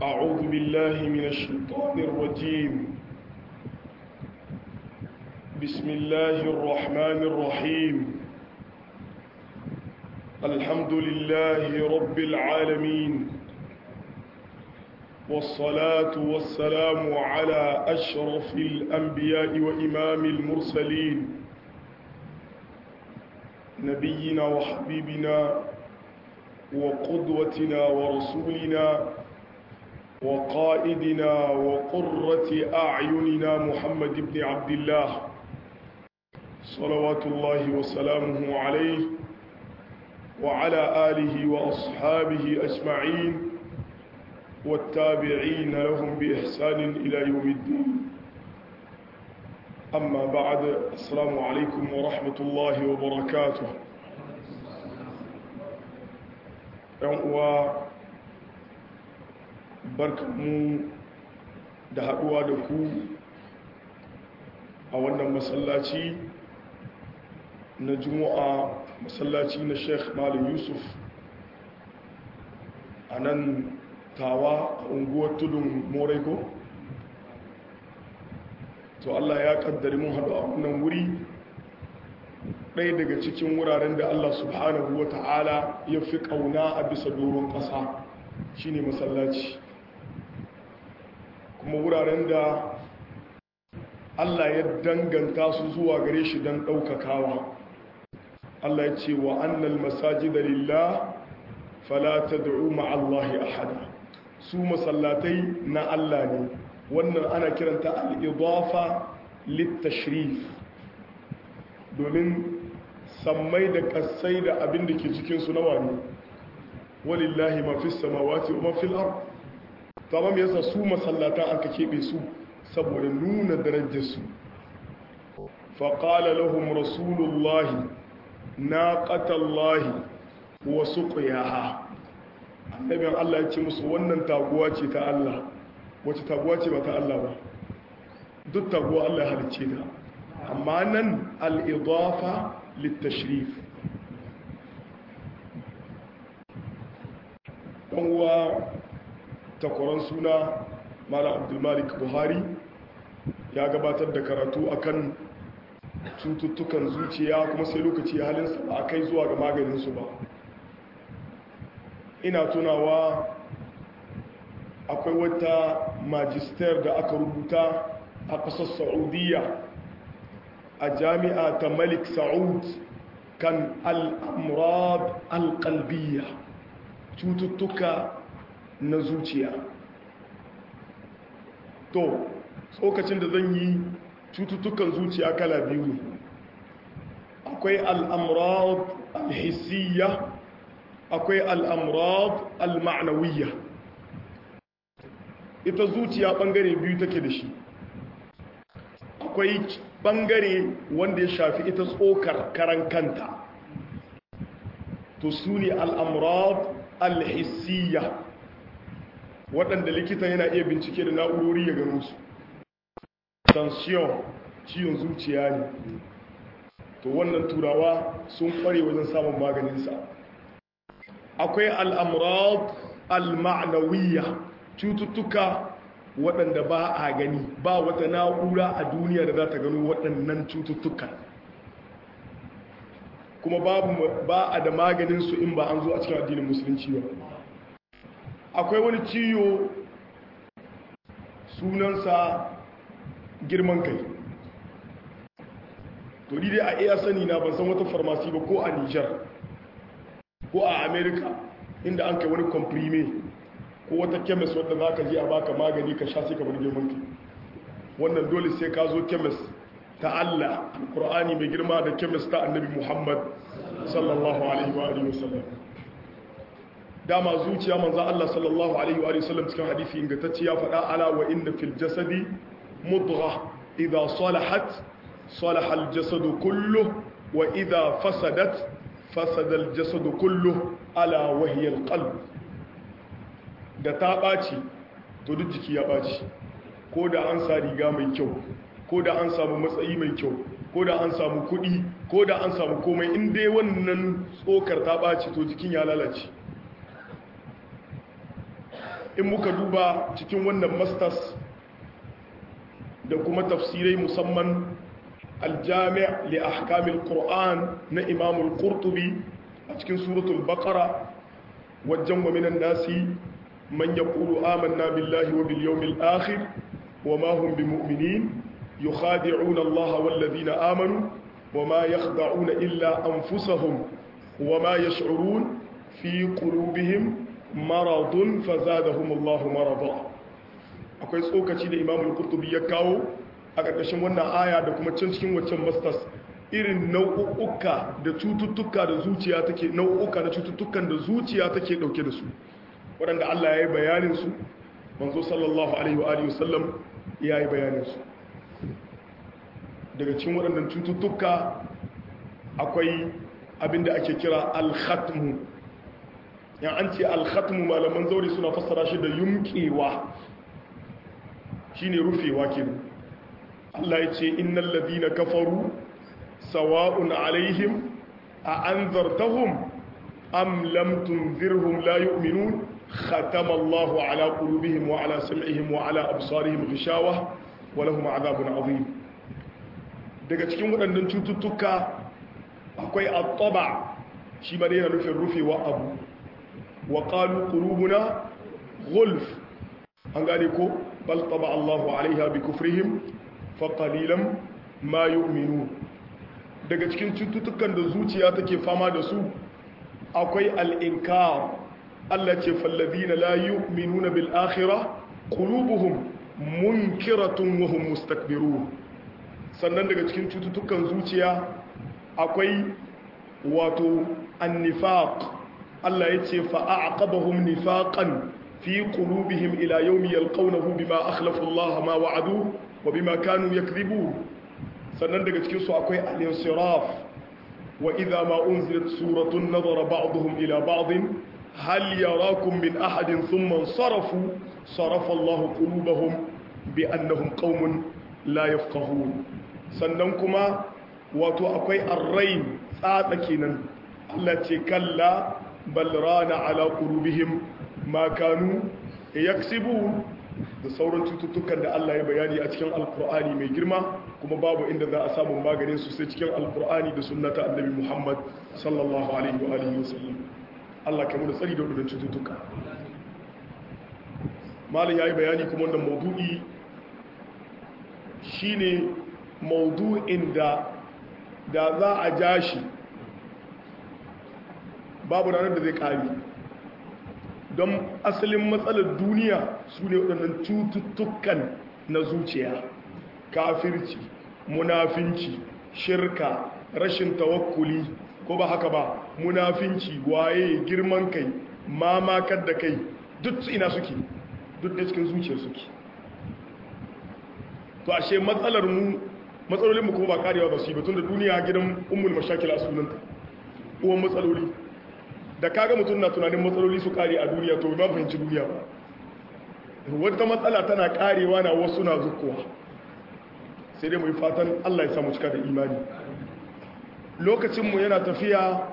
أعوذ بالله من الشيطان الرجيم بسم الله الرحمن الرحيم الحمد لله رب العالمين والصلاة والسلام على أشرف الأنبياء وإمام المرسلين نبينا وحبيبنا وقدوتنا ورسولنا وقائدنا وقرة أعيننا محمد بن عبد الله صلوات الله وسلامه عليه وعلى آله وأصحابه أجمعين والتابعين لهم بإحسان إلى يوم الدين أما بعد السلام عليكم ورحمة الله وبركاته uwa barkanmu da haɗuwa da ku a wannan masallaci na juma'a masallaci na sheikh malam yusuf a nan tawa a unguwar tudun morego to allah ya kaddari mun haɗu a wannan wuri ɗaya daga cikin wuraren da allah subhanahu wa ta'ala ya fi ƙauna a bisa doron ƙasa shine masallaci kuma wuraren da allah ya danganta su zuwa gare shi don ɗaukakawa allah ya ce wa annal masajida lillah fala tad'u ma'allahi ahada su masallatai na Allah ne wannan ana kiranta al-idafa lit-tashrif domin sammai da kasai da abin da ke cikin su nawa ne walillahi ma fis samawati wa ma fil ard tamam yasa su masallatan aka kebe su saboda nuna darajar su fa qala lahum rasulullahi naqatallahi wa suqiyaha annabin Allah ya ce musu wannan taguwa ce ta Allah wace taguwa ce ba ta Allah ba duk taguwa Allah ya halicce ta amma nan al-idafa lit-tashrif dan uwa takwaran suna Malam Abdul Malik Buhari ya gabatar da karatu akan cututtukan zuciya kuma sai lokaci halinsa ba a kai zuwa ga maganinsu ba ina tunawa akwai wata magister da aka rubuta a ƙasar saudiya a jami'a ta malik sa'ud kan al'amurad alƙalbiya cututtuka na zuciya to tsokacin da zan yi cututtukan zuciya kala biyu ne akwai al'amurad alhissiyya akwai al'amurad al-ma'anawiyya ita zuciya ɓangare biyu take da shi akwai ɓangare wanda ya shafi ita tsokar karan kanta to su ne al'amurad al-hissiyya waɗanda likita yana iya bincike da na'urori ya gano su tension ciwon zuciya ne to wannan turawa sun kware wajen samun maganinsa akwai al'amurad al-ma'anawiyya cututtuka waɗanda ba a gani ba wata na'ura a duniya da za ta gano waɗannan cututtuka kuma ba a da maganinsu in ba an zo a cikin addinin musulunci ba akwai wani ciwo sunansa girman kai to dai a iya sani na ban san wata farmasi ba ko a nijar ko a america inda an kai wani komprime ko wata kemis wadda za ka ji a baka magani ka sha sai ka bar girman kai wannan dole sai ka zo kemis ta allah alkur'ani mai girma da kemis ta annabi muhammad sallallahu alaihi wa alihi wasallam dama zuciya manzan allah sallallahu alaihi wa alihi wasallam cikin hadisi ingantacce ya faɗa ala wa inda fil jasadi mudgha idha salahat salaha al jasadu kullu wa idha fasadat fasada al jasadu kullu ala wa hiya al qalb da ta ɓaci to duk jiki ya ɓaci ko da an sa riga mai kyau ko da an samu matsayi mai kyau ko da an samu kuɗi ko da an samu komai in dai wannan tsokar ta ɓaci to jikin ya lalace in muka duba cikin wannan masters da kuma tafsirai musamman aljami' li ahkamil qur'an na imamul qurtubi a cikin suratul baqara wajen wa minan nasi man yaqulu amanna billahi wa bil yawmil akhir wa ma hum bimu'minin yukhadi'una allaha wal ladina amanu wa ma yakhda'una illa anfusahum wa ma yash'urun fi qulubihim maradun fazadahum allahu marada akwai tsokaci da imamul qurtubi ya kawo a ƙarƙashin wannan aya da kuma can cikin waccan masters irin nau'uka da cututtuka da zuciya take nau'uka na cututtukan da zuciya take dauke da su waɗanda Allah ya yi bayanin su manzo sallallahu alaihi wa alihi wasallam ya yi bayanin su daga cikin waɗannan cututtuka akwai abinda ake kira al-khatmu yan an ce al-khatmu malaman zauri suna fassara shi da yumkewa shine rufewa kenan Allah ya ce innal ladina kafaru sawa'un alaihim a anzartahum am lam tunzirhum la yu'minun khatama Allahu ala qulubihim wa ala sam'ihim wa ala absarihim ghishawa wa lahum adhabun adhim daga cikin waɗannan cututtuka akwai at-taba shi ma yana nufin rufewa abu wa qalu qulubuna ghulf an gane ko bal taba Allahu alaiha bi kufrihim fa qalilan ma yu'minun daga cikin cututtukan da zuciya take fama da su akwai al-inkar Allah ce falladina la yu'minuna bil akhirah qulubuhum munkiratun wa hum mustakbirun sannan daga cikin cututtukan zuciya akwai wato annifaq Allah ya ce fa aqabahum nifaqan fi qulubihim ila yawmi yalqawnahu bima akhlafu Allah ma wa'adu wa bima kanu yakdhibun sannan daga cikin su akwai al-insiraf wa idha ma unzilat suratun nadara ba'dhum ila ba'd hal yarakum min ahadin thumma sarafu sarafa Allah qulubahum bi annahum qaumun la yafqahun sannan kuma wato akwai arrain tsatsa kenan Allah ce kalla bal rana ala qulubihim ma kanu yaksibun da sauran cututtukan da Allah ya bayani a cikin alkur'ani mai girma kuma babu inda za a samu maganin su sai cikin alkur'ani da sunnata annabi Muhammad sallallahu alaihi wa alihi wasallam Allah kai mu da tsari da wadannan cututtuka malam yayi bayani kuma wannan maudu'i shine maudu'in da da za a ja shi babu ranar da zai kare don asalin matsalar duniya su ne waɗannan cututtukan na zuciya kafirci munafinci shirka rashin tawakkuli ko ba haka ba munafinci waye girman kai mamakar da kai duk ina suke duk da cikin zuciyar suke to ashe matsalar mu matsalolin mu kuma ba karewa ba su yi batun da duniya gidan ummul mashakila sunanta uwan matsaloli da kaga mutum na tunanin matsaloli su kare a duniya to ba fahimci duniya ba wata matsala tana karewa na wasu na zukuwa sai dai mu yi fatan Allah ya samu cika da imani lokacinmu yana tafiya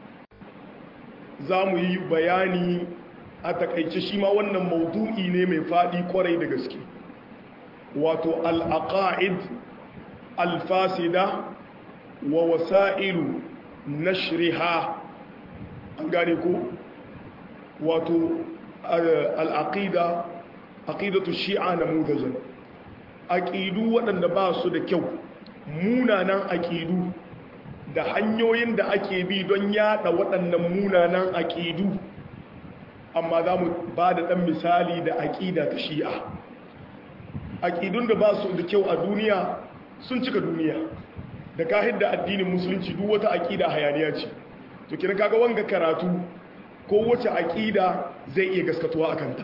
za mu yi bayani a takaice shi ma wannan maudu'i ne mai faɗi kwarai da gaske wato al'aqa'id alfasida wa wasa'ilu nashriha an gane ko wato al'aqida aqidatu shi'a na mudajan aqidu waɗanda ba su da kyau munanan aqidu da hanyoyin da ake bi don yada waɗannan munanan aqidu amma za mu ba da ɗan misali da aƙida ta shi'a aƙidun da ba su da kyau a duniya sun cika duniya da kahid da addinin musulunci duk wata aƙida hayaniya ce to kina kaga wanga karatu ko wace aƙida zai iya gaskatuwa a kanta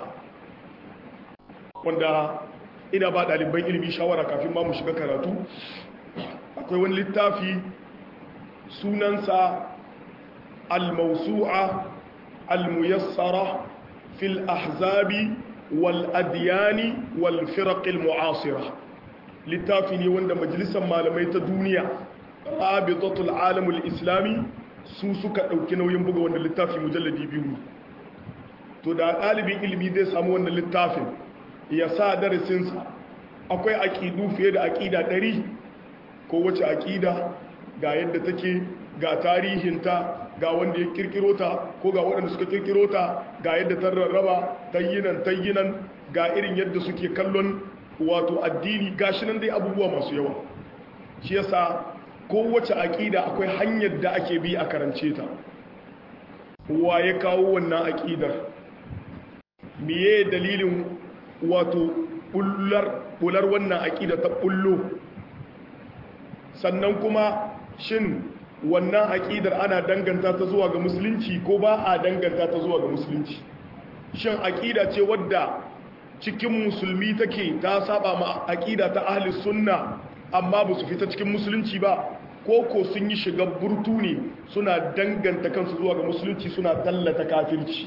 wanda ina ba ɗaliban ilimi shawara kafin ma mu shiga karatu akwai wani littafi sunansa al-mawsu'a al-muyassara fil ahzabi wal adyani wal firaq al-mu'asira littafi ne wanda majalisar malamai ta duniya rabitatul alamul islami su suka ɗauki nauyin buga wanda littafi mujalladi biyu to da ɗalibin ilimi zai samu wannan littafin ya sa darasinsa akwai aƙidu fiye da aƙida ɗari ko wace aƙida ga yadda take ga tarihinta ga wanda ya kirkiro ta ko ga waɗanda suka kirkiro ta ga yadda ta rarraba tayyinan tayyinan ga irin yadda suke kallon wato addini gashi nan dai abubuwa masu yawa shi yasa kowace aƙida akwai hanyar da ake bi a karance ta wa ya kawo wannan aƙidar miye dalilin wato bular wannan aƙida ta bullo sannan kuma shin wannan aƙidar ana danganta ta zuwa ga musulunci ko ba a danganta ta zuwa ga musulunci shin aƙida ce wadda cikin musulmi take ta saba ma aƙida ta ahli sunna amma ba su fita cikin musulunci ba ko ko sun yi shiga burtu ne suna danganta kansu zuwa ga musulunci suna tallata kafirci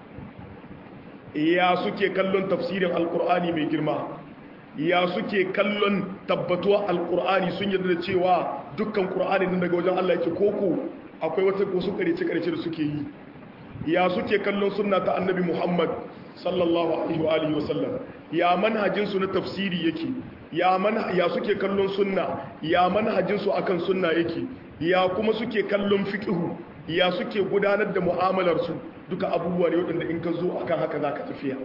ya suke kallon tafsirin alkur'ani mai girma ya suke kallon tabbatuwa alkur'ani sun yarda da cewa dukkan kur'ani nan daga wajen Allah yake koko akwai wata wasu karece karece da suke yi ya suke kallon sunna ta annabi Muhammad sallallahu alaihi wa alihi wasallam ya manhajin su na tafsiri yake ya man ya suke kallon sunna ya manhajin su akan sunna yake ya kuma suke kallon fiqhu ya suke gudanar da mu'amalar su duka abubuwa ne waɗanda in ka zo akan haka zaka tafiya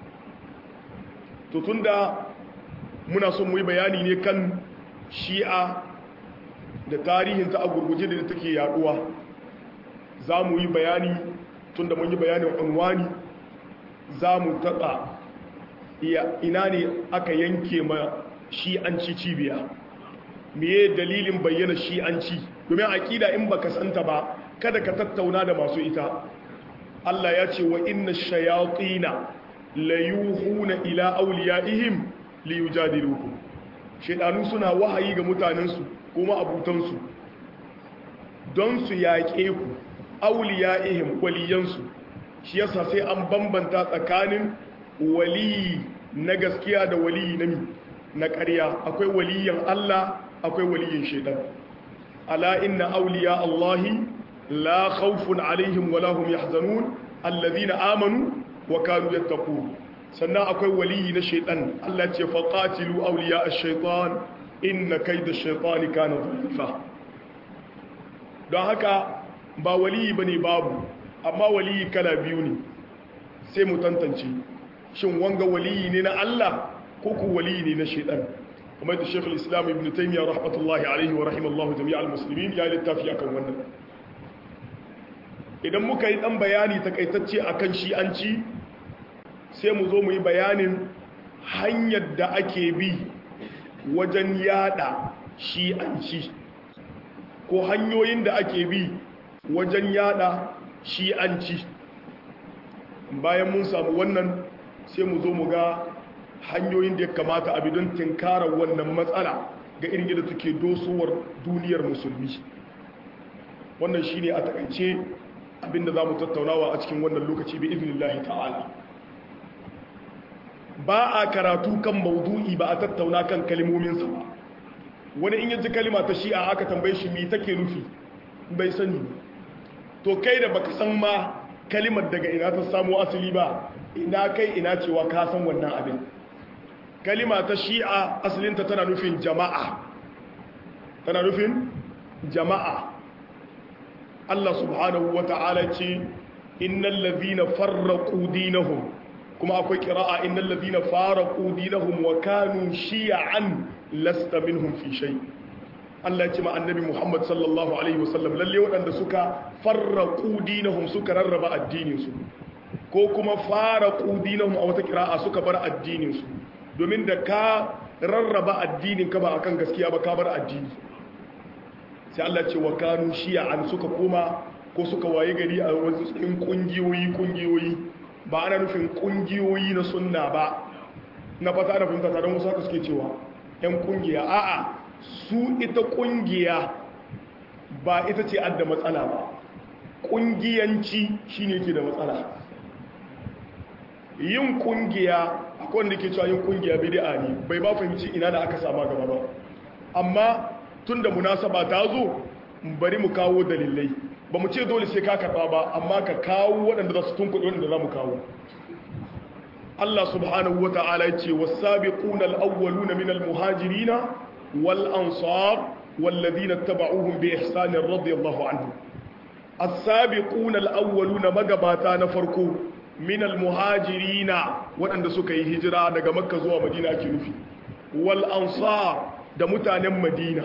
to tunda muna son mu yi bayani ne kan shi'a da tarihinta a gurguje da take yaduwa za mu yi bayani tun da mun yi bayanin unwani za mu taɓa ina ne aka yanke ma shi'anci cibiya meye dalilin bayyana shi'anci domin aƙida in baka santa ba kada ka tattauna da masu ita Allah ya ce wa inna shayatina la yuhuna ila awliyaihim liyujadilukum shedanu suna wahayi ga mutanensu kuma abutansu don su yaƙe ku awliyaihim waliyansu shi yasa sai an bambanta tsakanin waliyi na gaskiya da waliyi na na ƙarya akwai waliyan Allah akwai waliyin shedan ala inna awliya Allahi la khawfun alaihim wala hum yahzanun alladhina amanu wa kanu yattaqun sannan akwai waliyi na shaitan Allah ce faqatilu awliya ash-shaytan inna kayda ash-shaytani kana dha'ifa don haka ba waliyi bane babu amma waliyi kala biyu ne sai mu tantance shin wanga waliyi ne na Allah ko ku waliyi ne na shaitan kuma da Sheikh al-Islam Ibn Taymiyyah rahmatullahi alaihi wa rahimallahu jami'al muslimin ya littafi akan wannan idan muka yi dan bayani takaitacce akan shi'anci sai mu zo mu yi bayanin hanyar da ake bi wajen yada shi'anci ko hanyoyin da ake bi wajen yada shi'anci bayan mun samu wannan sai mu zo mu ga hanyoyin da ya kamata a bidon tinkarar wannan matsala ga irin yadda take dosowar duniyar musulmi wannan shine a takaice abinda za mu tattaunawa a cikin wannan lokaci bi iznillahi ta'ala ba a karatu kan maudu'i ba a tattauna kan kalmominsa ba wani in yaji kalima ta shi'a aka tambaye shi mi take nufi bai sani to kai da baka san ma kalimar daga ina ta samu asali ba ina kai ina cewa ka san wannan abin kalima ta shi'a asalinta tana nufin jama'a tana nufin jama'a Allah subhanahu wa ta'ala ce innal ladhina farraqu dinahum kuma akwai kira'a innal ladina faraqu dinahum wa kanu shi'an lasta minhum fi shay Allah ya ce ma annabi Muhammad sallallahu alaihi wasallam lalle waɗanda suka farraqu dinahum suka rarraba addinin su ko kuma faraqu dinahum a wata kira'a suka bar addinin su domin da ka rarraba addinin ka ba akan gaskiya ba ka bar addini sai Allah ce wa kanu shi'an suka koma ko suka waye gari a wasu cikin kungiyoyi kungiyoyi ba ana nufin kungiyoyi na sunna ba na fata da fahimta tare wasu haka suke cewa yan kungiya a'a su ita kungiya ba ita ce adda matsala ba kungiyanci shine ke da matsala yin kungiya akwai wanda ke cewa yin kungiya bid'a ne bai ba fahimci ina da aka sama gaba ba amma tunda munasaba ta zo bari mu kawo dalilai ba mu ce dole sai ka karɓa ba amma ka kawo waɗanda za su tunkuɗe waɗanda za mu kawo Allah subhanahu wa ta'ala ya ce wasabiquna al-awwaluna min al-muhajirina wal ansar والذين اتبعوهم بإحسان رضي الله عنهم السابقون الأولون مغباتا نفرقو من المهاجرين وأن سكي هجرة دقى مكة زوى مدينة كنفي والأنصار da mutanen madina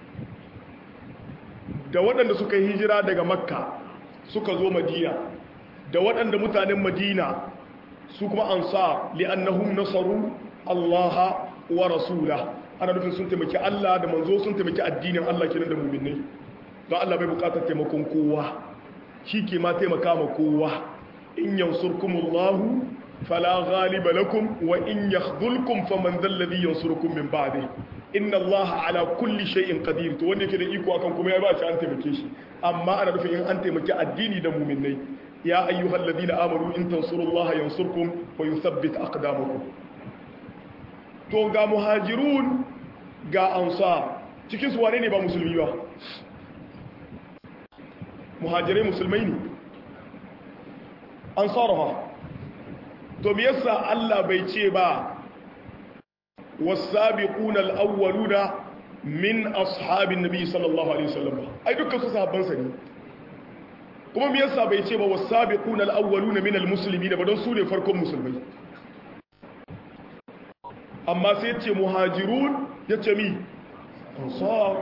da waɗanda suka yi hijira daga makka suka zo madina da waɗanda mutanen madina su kuma ansar li'annahum nasaru allaha wa rasula ana nufin sun taimaki allah da manzo sun taimaki addinin allah kenan da muminai don allah bai bukatar taimakon kowa shi ke ma taimaka ma kowa in yansurkumullahu fala ghaliba lakum wa in yakhdhulkum faman dhal ladhi yansurukum min ba'dihi inna allaha ala kulli shay'in qadir to wanda yake da iko akan kuma ya ba shi an taimake shi amma ana nufin in an taimaki addini da mu'minai ya ayyuhal ladina amanu in tansurullaha yansurkum wa yuthabbit aqdamakum to ga muhajirun ga ansar cikin su wane ne ba musulmi ba muhajirai musulmai ne ansar to me yasa Allah bai ce ba والسابقون الأولون من أصحاب النبي صلى الله عليه وسلم أي دكا صحابان سني kuma me yasa bai ce ba wasabiquna alawwaluna min almuslimin ba don su ne farkon musulmai amma sai yace muhajirun yace mi ansar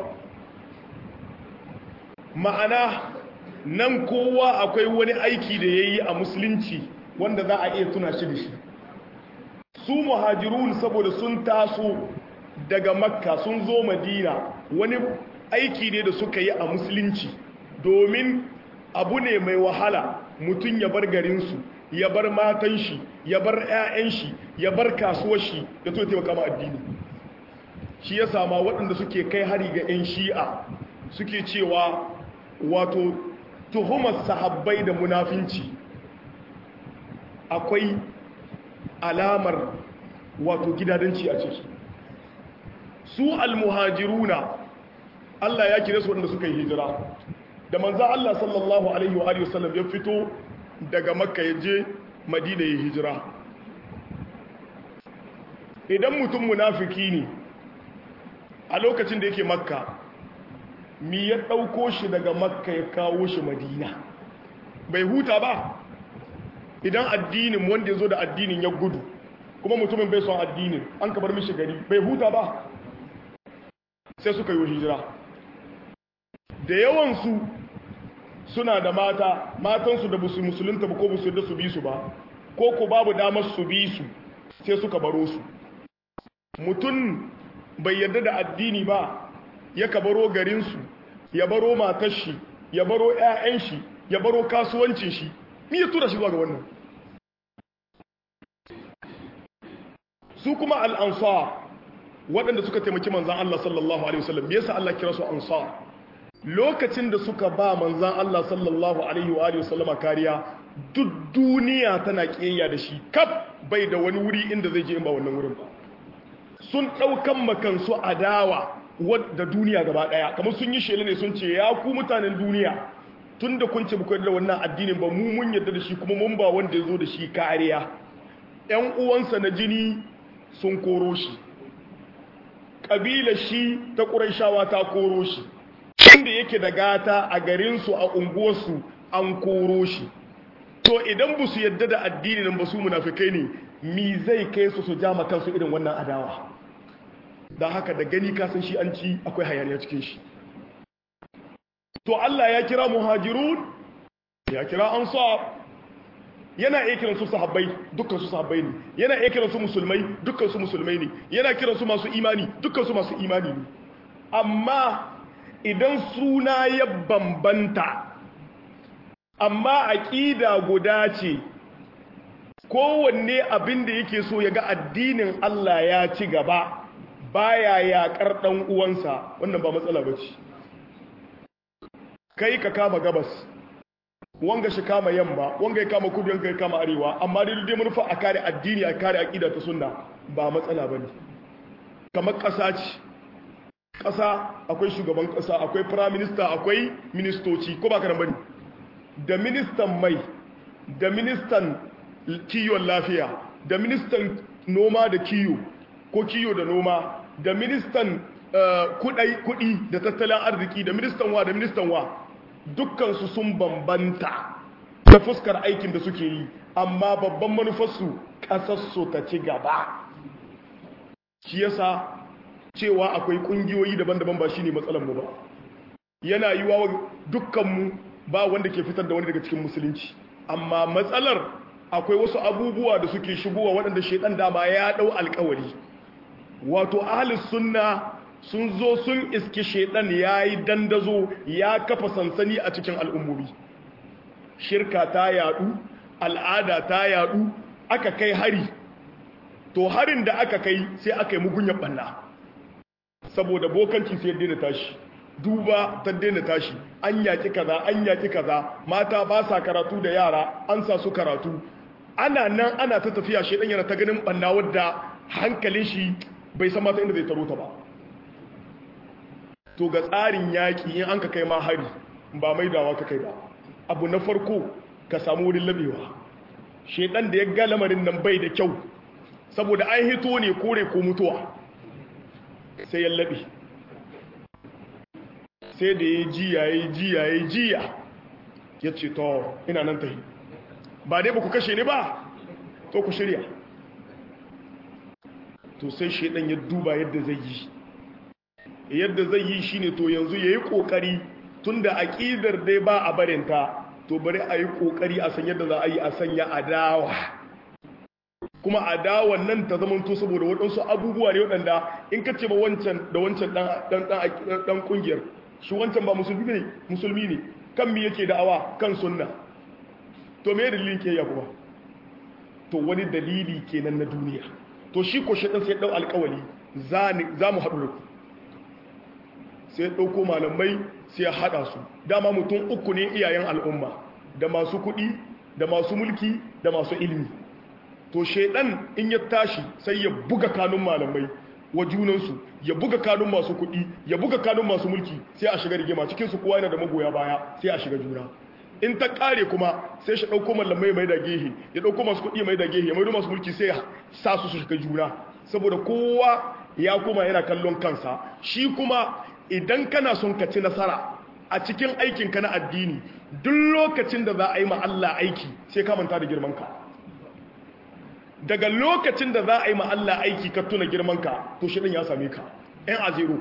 ma'ana nan kowa akwai wani aiki da yayi a musulunci wanda za a iya tuna shi da shi su muhajirun saboda sun taso daga makka sun zo madina wani aiki ne da suka yi a musulunci domin abu ne mai wahala mutum ya bar garinsu ya bar matan shi ya bar 'ya'yan shi ya bar kasuwar shi ya so taimaka ma addini shi ya sama waɗanda suke kai hari ga 'yan shi'a suke cewa wato tuhumar sahabbai da munafinci akwai alamar wato gidadanci a ciki su almuhajiruna Allah ya kire su waɗanda suka yi hijira da manza Allah sallallahu alaihi wa alihi wasallam ya fito daga makka ya je madina ya hijira idan mutum munafiki ne a lokacin da yake makka mi ya ɗauko shi daga makka ya kawo shi madina bai huta ba idan addinin wanda ya zo da addinin ya gudu kuma mutumin bai son addinin an ka bar mishi gari bai huta ba sai suka yi hijira da yawansu suna da mata matansu da busu musulunta ba ko busu da su bi su ba ko ku babu damar su bi su sai suka baro su mutum bai yarda da addini ba ya ka baro garinsu ya baro matar shi ya baro 'ya'yan shi ya baro kasuwancin shi mi ya tura shi zuwa ga wannan su kuma al'ansar waɗanda suka taimaki manzan Allah sallallahu Alaihi wasallam me yasa Allah kira su ansar lokacin da suka ba manzan Allah sallallahu Alaihi wasallama kariya duk duniya tana ƙiyayya da shi kaf bai da wani wuri inda zai je in ba wannan wurin ba sun ɗaukan makansu adawa wadda duniya gaba ɗaya kamar sun yi shela ne sun ce ya ku mutanen duniya tun da kun ce buku da wannan addinin ba mu mun yarda da shi kuma mun ba wanda ya zo da shi kariya ‘yan uwansa na jini sun koro shi ƙabila shi ta ƙuraishawa ta koro shi inda yake da gata a garinsu a unguwarsu an koro shi to idan ba su yadda da addini nan ba su munafikai ne mi zai kai su su jama kansu irin wannan adawa da haka da gani kasan shi an ci akwai hayaniya cikin shi to Allah ya kira muhajirun ya kira ansar yana iya kiransu sahabbai dukkan su sahabbai ne yana iya kiransu musulmai dukkan su musulmai ne yana kiransu masu imani dukkan su masu imani ne amma idan suna ya bambanta amma aqida guda ce kowanne abin da yake so ya ga addinin Allah ya ci gaba baya yaƙar ɗan uwansa wannan ba matsala bace kai ka kama gabas wanga shi kama yamma wanga ya kama kudu wanga ya kama arewa amma dai dai manufa a kare addini a kare aqida ta sunna ba matsala bane kamar ƙasa ce ƙasa akwai shugaban ƙasa akwai prime minister akwai ministoci ko ba ka bane da ministan mai da ministan kiwon lafiya da ministan noma da kiyo ko kiyo da noma da ministan kudi da tattalin arziki da ministan wa da ministan wa dukkansu sun bambanta ta fuskar aikin da suke yi amma babban manufarsu ƙasarsu ta ci gaba shi yasa cewa akwai ƙungiyoyi daban-daban ba shi ne matsalanmu ba yana yi wa dukkanmu ba wanda ke fitar da wani daga cikin musulunci amma matsalar akwai wasu abubuwa da suke shigowa waɗanda shaidan dama ya ɗau alkawari wato ahalis sunna sun zo sun iski shaidan ya yi dandazo ya kafa sansani a cikin al'ummomi shirka ta yadu al'ada ta yadu aka kai hari to harin da aka kai sai aka yi mugunyan ɓanna saboda bokanci sai daina tashi duba ta daina tashi an yaki kaza an yaki kaza mata ba sa karatu da yara an sa su karatu ana nan ana ta tafiya shedan yana ta ganin banna wadda hankalin shi bai san mata inda zai taro ta ba to ga tsarin yaki in an ka kai ma hari ba mai dawa ka kai ba abu na farko ka samu wurin labewa shedan da ya ga lamarin nan bai da kyau saboda an hito ne kore ko mutuwa sai ya labe sai da ya jiya ya jiya ya jiya ya ce to ina nan tahi ba dai ba ku kashe ni ba to ku shirya to sai shaidan ya duba yadda zai yi yadda zai yi shine to yanzu ya yi kokari tun da aƙidar dai ba a barinta to bari a yi kokari a san yadda za a yi a sanya adawa kuma adawan nan ta zama to saboda waɗansu abubuwa ne waɗanda in ka ce ba wancan da wancan ɗan ƙungiyar shi wancan ba musulmi ne musulmi ne kan mi yake da'awa kan sunna to me dalilin ke ya kuma to wani dalili kenan na duniya to shi ko shaɗan sai ɗau alƙawali za mu haɗu da ku sai ya ɗauko malamai sai ya haɗa su dama mutum uku ne iyayen al'umma da masu kuɗi da masu mulki da masu ilimi to shaidan in ya tashi sai ya buga kanun malamai wa junansu ya buga kanun masu kuɗi ya buga kanun masu mulki sai a shiga rigima cikinsu kowa yana da magoya baya sai a shiga juna in ta ƙare kuma sai shi ɗauko malamai mai da gehe ya ɗauko masu kuɗi mai da gehe ya maido masu mulki sai ya sa su su shiga juna saboda kowa ya kuma yana kallon kansa shi kuma idan kana son ka ci nasara a cikin aikinka na addini duk lokacin da za a yi ma Allah aiki sai ka manta da girmanka daga lokacin da za a yi ma Allah aiki ka tuna girmanka to shi ya same ka ɗan a zero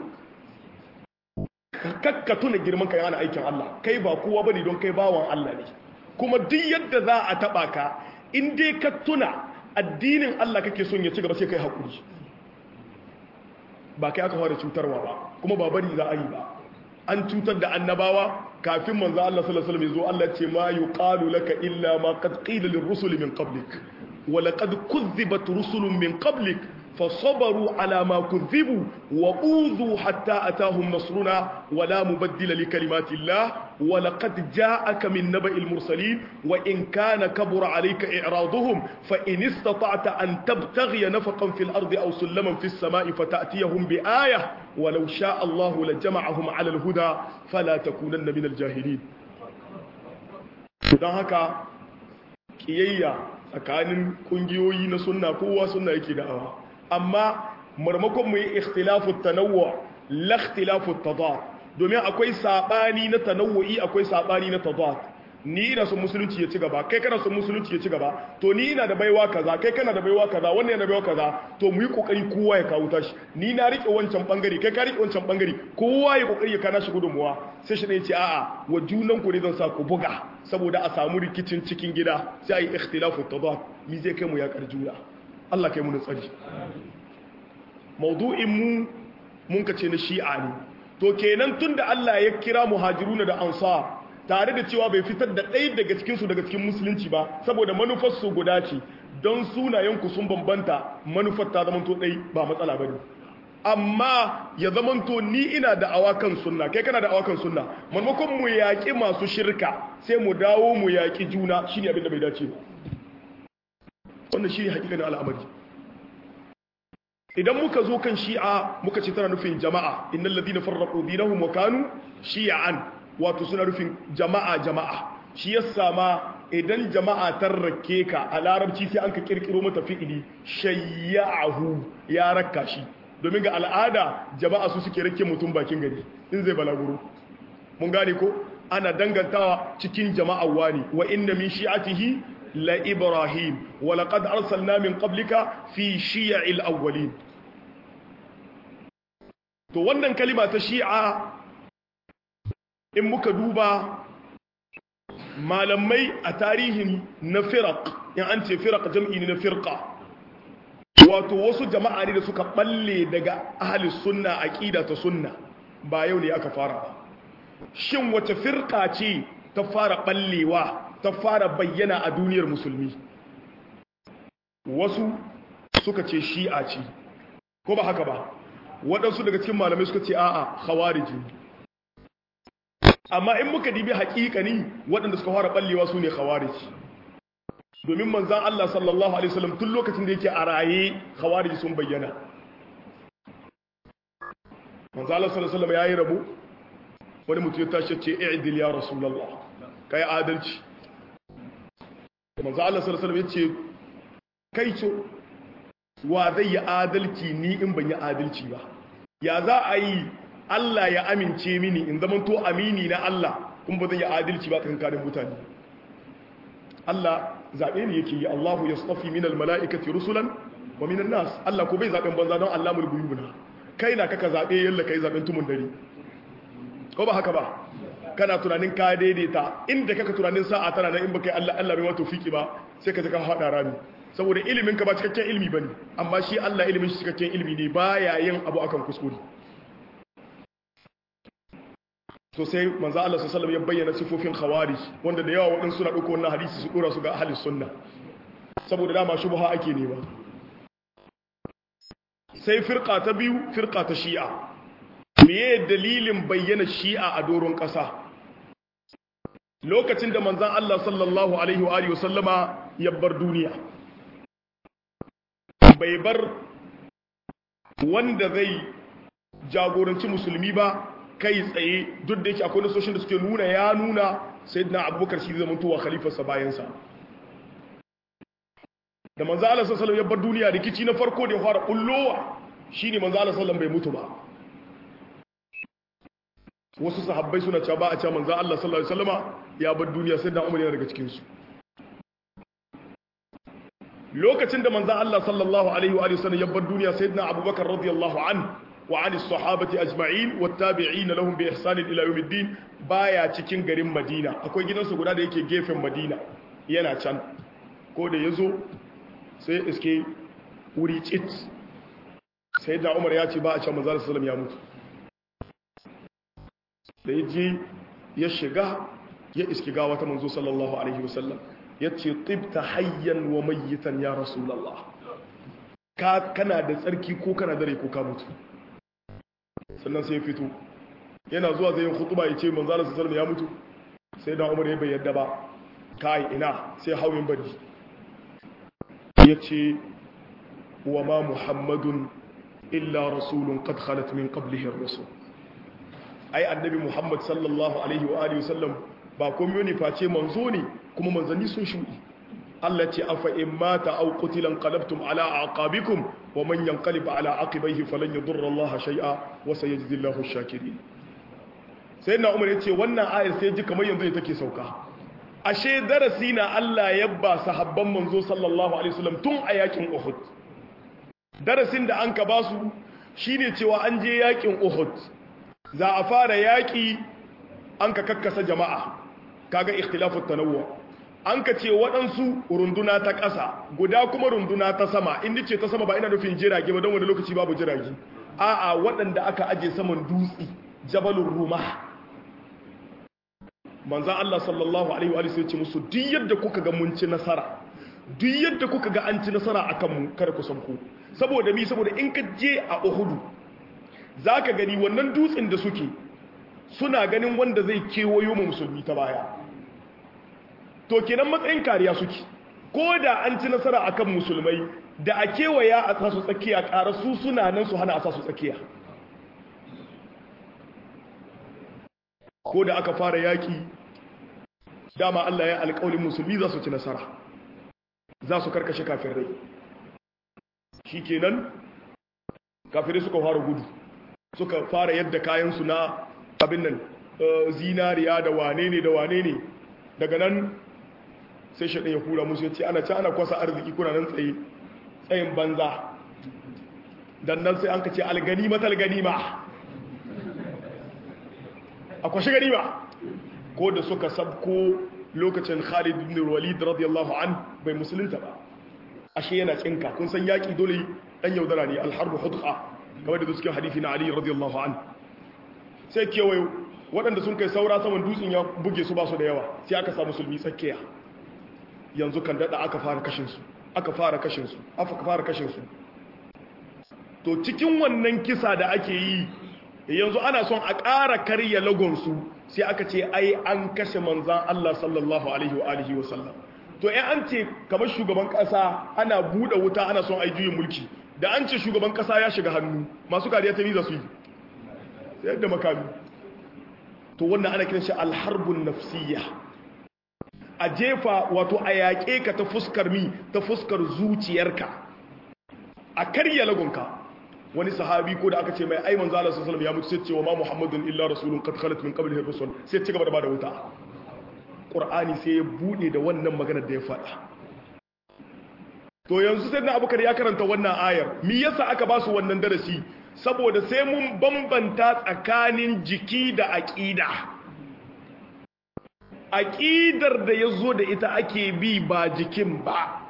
ka tuna girmanka yana aikin Allah kai ba kowa bane don kai bawan Allah ne kuma duk yadda za a taba ka in dai ka tuna addinin Allah kake son ya ci gaba sai kai hakuri ba kai aka fara cutarwa ba kuma ba bari za a yi ba an cutar da annabawa kafin manzo Allah sallallahu alaihi wasallam yazo Allah ce ma yuqalu laka illa ma qad qila lirrusuli min qablik wa laqad kuzzibat rusulun min qablik فصبروا على ما كذبوا وأوذوا حتى أتاهم نصرنا ولا مبدل لكلمات الله ولقد جاءك من نبأ المرسلين وإن كان كبر عليك إعراضهم فإن استطعت أن تبتغي نفقا في الأرض أو سلما في السماء فتأتيهم بآية ولو شاء الله لجمعهم على الهدى فلا تكونن من الجاهلين don haka kiyayya tsakanin kungiyoyi na sunna kowa sunna yake da'awa amma marmakon mu yi ikhtilafu tanawwu la ikhtilafu tadad domin akwai sabani na tanawwu'i akwai sabani na tadad ni ina son musulunci ya ci gaba kai kana son musulunci ya ci gaba to ni ina da baiwa kaza kai kana da baiwa kaza wannan yana da baiwa kaza to mu yi kokari kowa ya kawo tashi ni na rike wancan bangare kai ka rike wancan bangare kowa ya kokari ya kana shi gudunmuwa sai shi ne ce a'a wa junan ku ne zan sa ku buga saboda a samu rikicin cikin gida sai a yi ikhtilafu tadad mi zai kai mu ya karjuna Allah kai mu da tsari maudu'in mu mun kace na shi'a ne to kenan tunda Allah ya kira muhajiruna da ansar tare da cewa bai fitar da ɗaya daga cikin su daga cikin musulunci ba saboda manufar su guda ce don sunayen ku sun bambanta manufar ta zamanto ɗai ba matsala bane amma ya zamanto ni ina da awakan sunna kai kana da awakan sunna maimakon mu yaƙi masu shirka sai mu dawo mu yaƙi juna shine abin da bai dace ba wannan shi ne hakikanin al'amari idan muka zo kan shi'a muka ce tana nufin jama'a innal ladina farraqu dinahum wa kanu shi'an wato suna nufin jama'a jama'a shi yasa ma idan jama'a tarrake ka a larabci sai an ka kirkiro mata fi'ili shayyahu ya rakka shi domin ga al'ada jama'a su suke rake mutum bakin gari in zai balaguro mun gane ko ana dangantawa cikin jama'a wani wa inna min shi'atihi la ibrahim wa laqad arsalna min qablika fi shi'il awwalin to wannan kalima ta shi'a in muka duba malamai a tarihin na firaq in an ce firaq jam'i ne na firqa wato wasu jama'a ne da suka balle daga ahli sunna aqida ta sunna ba yau ne aka fara ba shin wace firqa ce ta fara ballewa ta fara bayyana a duniyar musulmi wasu suka ce shi'a ce ko ba haka ba waɗansu daga cikin malamai suka ce a'a khawariji amma in muka dibi haƙiƙani waɗanda suka fara ballewa su ne khawariji domin manzan Allah sallallahu alaihi wasallam tun lokacin da yake a raye khawariji sun bayyana manzan Allah sallallahu alaihi wasallam yayi rabo wani mutum ya tashi ce i'dil ya rasulullah kai adalci manzan Allah sallallahu alaihi wasallam yace kai ce wa zai yi adalci ni in ban yi adalci ba ya za a yi Allah ya amince mini in zama to amini na Allah kun ba zai yi adalci ba kankanin mutane Allah zaɓe ne yake yi Allahu ya tsafi minal mala'ikati rusulan wa minan nas Allah ko bai zaɓen banza don Allah mulgu yubuna kai na kaka zaɓe yalla kai zaɓen tumun dare ko ba haka ba kana tunanin ka daidaita inda kaka tunanin sa'a tana nan in baka yi Allah Allah bai wato fiki ba sai ka ka haɗa rami saboda ilimin ka ba cikakken ilimi bane amma shi Allah ilimin shi cikakken ilimi ne baya yin abu akan kuskure to sai manzo Allah sallallahu alaihi ya bayyana sifofin khawarij wanda da yawa waɗansu suna ɗauko wannan hadisi su dora su ga ahli sunna saboda dama shubha ake nema sai firqa ta biyu firqa ta shi'a meye dalilin bayyana shi'a a doron ƙasa lokacin da manzon Allah sallallahu alaihi wa alihi wasallama ya bar duniya bai bar wanda zai jagoranci musulmi ba kai tsaye duk da yake akwai nasoshin da suke nuna ya nuna sai na abubakar shi zama tuwa khalifarsa bayansa da manzo Allah sallallahu ya bar duniya rikici na farko da ya fara kullowa shine manzo Allah sallallahu bai mutu ba wasu sahabbai suna cewa ba a cewa manzo Allah sallallahu alaihi wasallama ya bar duniya sai da Umar yana daga cikin su lokacin da manzo Allah sallallahu alaihi wa sallam ya bar duniya sayyidina Abubakar radiyallahu anhu وعن الصحابة أجمعين والتابعين لهم بإحسان إلى يوم الدين بايا cikin garin Madina akwai gidansu guda da yake gefen Madina yana can ko da yazo sai iske wuri cit sai da Umar ya ce ba a can manzo sallallahu ya mutu da yaje ya shiga ya iske gawa ta manzo sallallahu alaihi wasallam yace tibta hayyan wa mayyitan ya rasulullah ka kana da tsarki ko kana da rai ko ka mutu sannan sai ya fito yana zuwa zai yin hutuba ya ce manzala su salama ya mutu sai da umar ya bai yadda ba kai ina sai hauyin bari ya ce wa ma muhammadun illa rasulun qad khalat min qablihi ar-rusul ai annabi muhammad sallallahu alaihi wa alihi wasallam ba komai ne face manzo ne kuma manzanni sun shudi Allah ce afa in mata aw qutilan qalabtum ala aqabikum wa man yanqalib ala aqibaihi falan yadurra Allah shay'a wa sayajzi Allahu ash-shakirin sayyidina Umar yace wannan ayar sai ji kamar yanzu take sauka ashe darasi na Allah ya ba sahabban manzo sallallahu alaihi wasallam tun a yakin Uhud darasin da an ka basu shine cewa an je yakin Uhud za a fara yaki an ka kakkasa jama'a kaga ikhtilafut tanawwu an ka ce waɗansu runduna ta ƙasa guda kuma runduna ta sama inda ce ta sama ba ina nufin jirage ba don wani lokaci babu jirage a'a waɗanda aka aje saman dutse jabalun ruma manzan Allah sallallahu alaihi wa ce musu duk yadda kuka ga mun ci nasara duk yadda kuka ga an ci nasara a kanmu kada ku san ku saboda mi saboda in ka je a uhudu za ka gani wannan dutsen da suke suna ganin wanda zai kewayo mu musulmi ta baya to kenan matsayin kariya suke ko da an ci nasara akan musulmai da a kewaya a sa su tsakiya ƙara su suna nan su hana a sa su tsakiya ko da aka fara yaƙi dama Allah ya alƙawalin musulmi za su ci nasara za su karkashe kafirai shi kenan kafirai suka fara gudu suka fara yadda kayansu na abin nan zinariya da wane ne da wane ne daga nan sai shaɗin ya hura musu ya ce ana ci ana kwasa arziki kuna nan tsaye tsayin banza dan nan sai an ka ce algani matal ganima a kwashe ganima ko da suka sabko lokacin Khalid ibn Walid radiyallahu an bai musulunta ba ashe yana tsinka kun san yaki dole dan yaudara ne al-harb hudqa kamar da cikin hadisi na Ali radiyallahu an sai kewayo waɗanda sun kai saura saman dutsen ya buge su ba su da yawa sai aka samu musulmi tsakiya yanzu kan dada aka fara kashin su aka fara kashin su aka fara kashin su to cikin wannan kisa da ake yi yanzu ana son a ƙara karya lagonsu sai aka ce ai an kashe manzan Allah sallallahu alaihi wa alihi wa sallam to ai an ce kamar shugaban ƙasa ana buɗe wuta ana son ai juyin mulki da an ce shugaban ƙasa ya shiga hannu masu kariya ta niza su yi sai yadda makami to wannan ana kiran shi alharbun nafsiyya a jefa wato a yaƙe ka ta fuskar mi ta fuskar zuciyarka a karya lagonka wani sahabi ko da aka ce mai aiman zala sallallahu alaihi ya mutu sai cewa ma muhammadun illa rasulun qad khalat min qablihi rusul sai ci gaba da bada wuta qur'ani sai ya bude da wannan maganar da ya faɗa to yanzu sai na abubakar ya karanta wannan ayar me yasa aka ba su wannan darasi saboda sai mun bambanta tsakanin jiki da aqida aqidar da yazo da ita ake bi ba jikin ba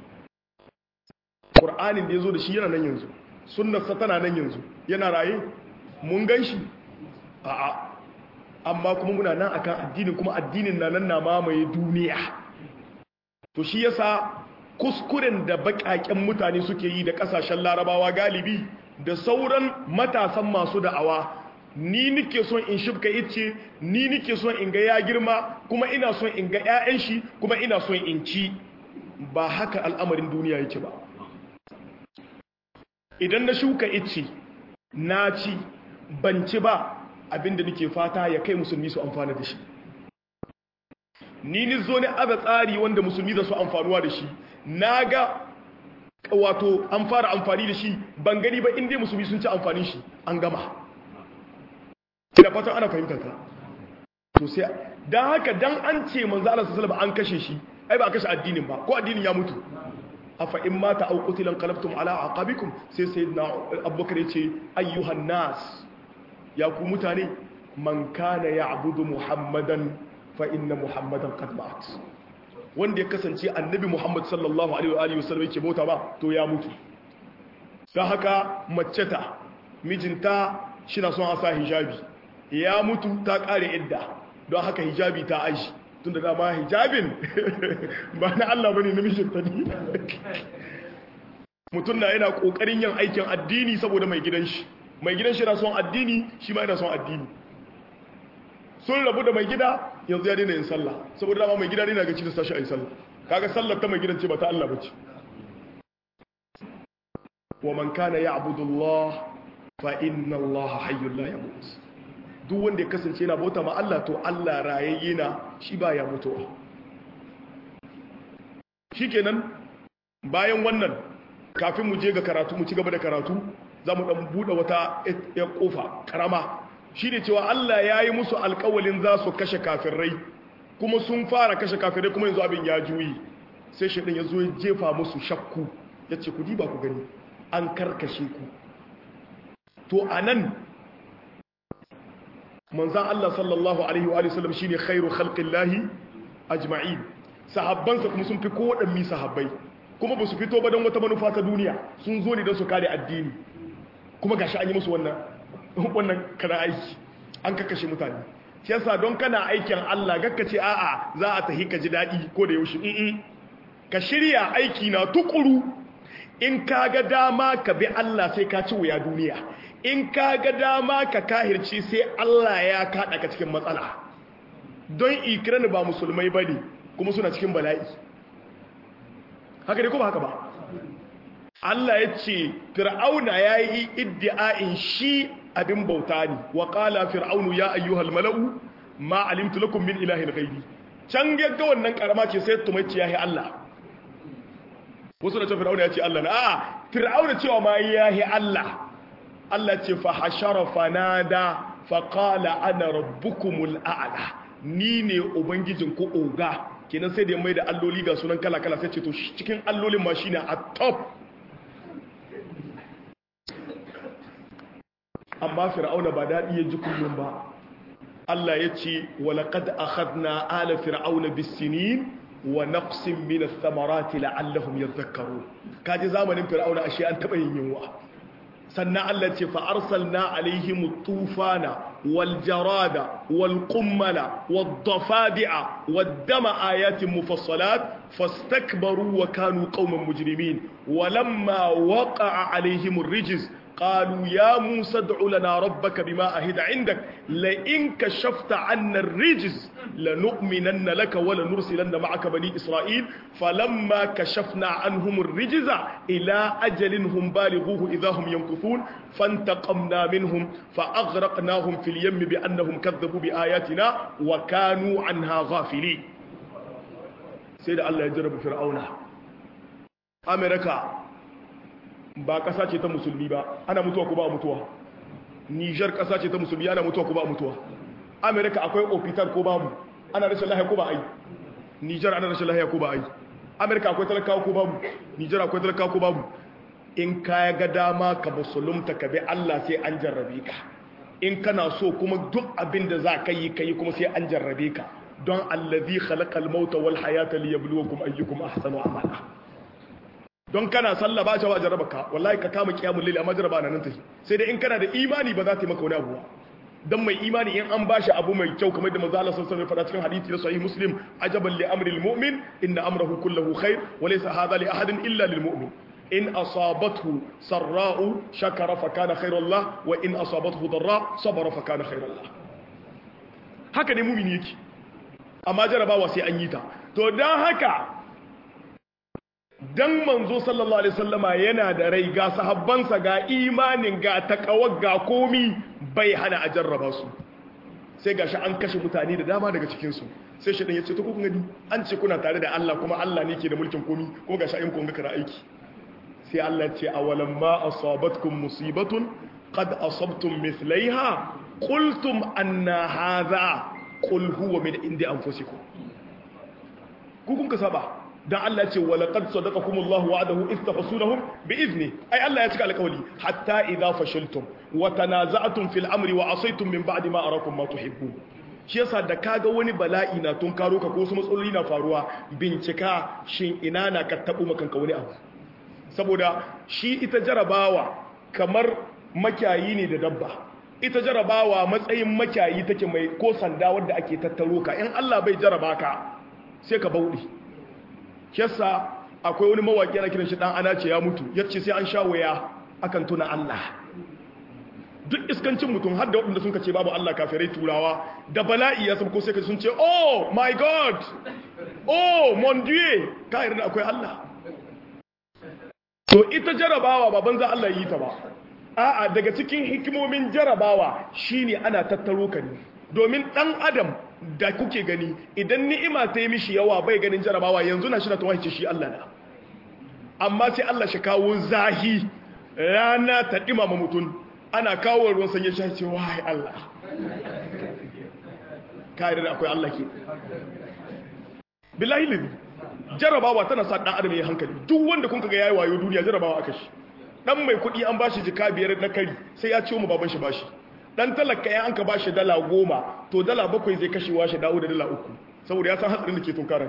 qur'anin da yazo da shi yana nan yanzu sunnarsa tana nan yanzu yana raye mun gan shi a'a amma kuma muna nan akan addinin kuma addinin na nan na mamaye duniya to shi yasa kuskuren da bakaken mutane suke yi da kasashen larabawa galibi da sauran matasan masu da'awa ni nike son in shibka ice ni nike son in ga ya girma kuma ina son in ga 'ya'yan shi kuma ina son in ci ba haka al'amarin duniya yake ba idan na shuka ice na ci ban ci ba abinda nake fata ya kai musulmi su amfana da shi ni ni zo ne aza tsari wanda musulmi za su amfanuwa da shi na ga wato an fara amfani da shi ban gani ba inda musulmi sun ci amfanin shi an gama ina fatan ana fahimtar ta to sai dan haka dan an ce manzo Allah sallallahu alaihi an kashe shi ai ba a kashe addinin ba ko addinin ya mutu afa in mata aw qutilan qalabtum ala aqabikum sai sayyidina abubakar yace ayyuhan nas ya ku mutane man kana ya'budu muhammadan fa inna muhammadan qad mat wanda ya kasance annabi muhammad sallallahu alaihi wa alihi wasallam yake bauta ba to ya mutu dan haka mace ta mijinta shina son a sa hijabi ya mutu ta kare idda don haka hijabi ta aji tun da dama hijabin ba na Allah bane na mijinta ne mutum na yana kokarin yin aikin addini saboda mai gidan shi mai gidan shi na son addini shi ma yana son addini sun rabu da mai gida yanzu ya daina yin sallah saboda dama mai gida ne na gaci da sashi a yi sallah kaga sallar ta mai gidan ce ba ta Allah bace wa man kana ya'budu Allah fa inna Allah hayyul la yamut duk wanda ya kasance yana bauta ma Allah to Allah rayayye na shi ba ya mutuwa shikenan bayan wannan kafin mu je ga karatu mu ci gaba da karatu za mu dan bude wata ya kofa karama shine cewa Allah ya yi musu alƙawalin za su kashe kafirai kuma sun fara kashe kafirai kuma yanzu abin ya juyi sai shaidan ya zo ya jefa musu shakku ya ce ku diba ku gani an karkashe ku to anan manzan Allah sallallahu Alaihi wa sallam shi ne khairu khalqillahi ajma'in sahabbansa kuma sun fi kowaɗanmi sahabbai kuma ba su fito ba don wata manufa ta duniya sun zo ne don su kare addini kuma gashi an yi musu wannan wannan kana aiki an kakashe mutane shi yasa don kana aikin Allah gakka ce a'a za a tahi ka ji daɗi ko da yaushe in ka shirya aiki na tukuru in ka ga dama ka bi Allah sai ka ci wuya duniya in ka ga dama ka kahirci sai Allah ya kaɗa ka cikin matsala don ikirani ba musulmai ba ne kuma suna cikin bala'i haka dai kuma haka ba Allah ya ce fir'auna ya yi iddi'a'in shi abin bauta ne wa qala fir'aunu ya ayyuhal mala'u ma alimtu lakum min ilahin ghairi can gagga wannan karama ce sai tumaici yahi Allah wasu da ce fir'auna ya ce Allah na a'a fir'auna cewa ma yahi Allah Allah ce fa hashara fanada fa qala ana rabbukumul a'la ni ne ubangijin ku oga kenan sai da mai da alloli ga sunan kala kala sai ce to cikin allolin ma shine a top amma fir'auna ba daɗi ya ji kullum ba Allah ya ce walaƙad akhadna ala fir'auna bisinin wa naqsin min ath-thamarati la'allahum yadhakkarun kaji zamanin fir'auna ashe an taba yin yunwa sannan Allah ce fa arsalna alaihim at-tufana wal jarada wal qummala wad dafadi'a wad dama ayatin mufassalat fastakbaru wa kanu qauman mujrimin walamma waqa'a alaihim ar-rijz قالوا يا موسى ادع لنا ربك بما أهد عندك لئن كشفت عنا الرجز لنؤمنن لك ولنرسلن معك بني إسرائيل فلما كشفنا عنهم الرجز إلى أجل هم بالغوه إذا هم ينكثون فانتقمنا منهم فأغرقناهم في اليم بأنهم كذبوا بآياتنا وكانوا عنها غافلين سيد الله يجرب فرعون أمريكا ba ƙasa ce ta musulmi ba ana mutuwa ko ba mutuwa nijar ƙasa ce ta musulmi ana mutuwa ko ba mutuwa amerika akwai ofitar ko babu ana rashin lahiya ko ba ai nijar ana rashin lahiya ko ba ai amerika akwai talakawa ko babu nijar akwai talakawa ko babu in ka ga dama ka musulunta ka bi allah sai an jarrabe ka in kana so kuma duk abin da za ka yi ka yi kuma sai an jarrabe ka don allazi khalaqal mauta wal hayata liyabluwakum ayyukum ahsanu amala don kana sallah ba cewa jarraba ka wallahi ka kama kiyamul layl amma jarraba nan tafi sai dai in kana da imani ba za ta yi maka wani abu dan mai imani in an bashi abu mai kyau kamar da manzo Allah sallallahu alaihi wasallam cikin hadisi na sahih muslim ajaban li amri almu'min inna amrahu kulluhu khair wa laysa hadha li ahadin illa lil mu'min in asabathu sarra'u shakara fa kana khairan lah wa in asabathu darra sabara fa kana khairan lah haka ne mu'mini yake amma jarabawa sai an yi ta to dan haka dan manzo sallallahu alaihi wasallama yana da rai ga sahabbansa ga imanin ga takawar ga komi bai hana a jarraba su sai gashi an kashe mutane da dama daga cikin su sai shi dan yace to kun gani an ce kuna tare da Allah kuma Allah ne ke da mulkin komi kuma gashi ayyukan kun ga kara aiki sai Allah ya ce awalam ma asabatkum musibatun qad asabtum mithlaiha qultum anna hadha qul huwa min indi anfusikum ku kun ka saba dan Allah ce wa laqad sadaqakumullahu wa'adahu istahsunahum bi'izni ai Allah ya cika alƙawari hatta idza fashiltum wa tanaza'tum fil amri wa asaytum min ba'di ma arakum ma tuhibbun shi yasa da kaga wani bala'i na tun karo ka ko su matsaloli na faruwa bincika shin ina na ka tabo makanka wani abu saboda shi ita jarabawa kamar makiyayi ne da dabba ita jarabawa matsayin makiyayi take mai ko sanda wadda ake tattaro ka in Allah bai jaraba ka sai ka bauɗi yasa akwai wani mawaƙi ana kiran shi dan ana ce ya mutu yace sai an sha waya akan tuna Allah duk iskancin mutum har da waɗanda sun kace babu Allah kafirai turawa da bala'i ya ko sai ka sun ce oh my god oh mon dieu ka yarda akwai Allah to ita jarabawa ba banza Allah yi ta ba a'a daga cikin hikimomin jarabawa shine ana tattaro ka ne domin dan adam da kuke gani idan ni'ima ta yi mishi yawa bai ganin jarabawa yanzu na shi na tawahice shi Allah na amma sai Allah shi kawo zahi rana ta dimama mutum ana kawo ruwan sanye shi ce wai Allah kare da akwai Allah ke billahi libi jarabawa tana sa dan adam ya hankali duk wanda kun kaga yayi wayo duniya jarabawa aka shi dan mai kudi an bashi jika biyar na kari sai ya ciwo mu baban shi bashi dan talaka ya an ka bashi dala goma to dala bakwai zai kashewa shi dawo da dala uku saboda ya san hatsarin da ke tunkarar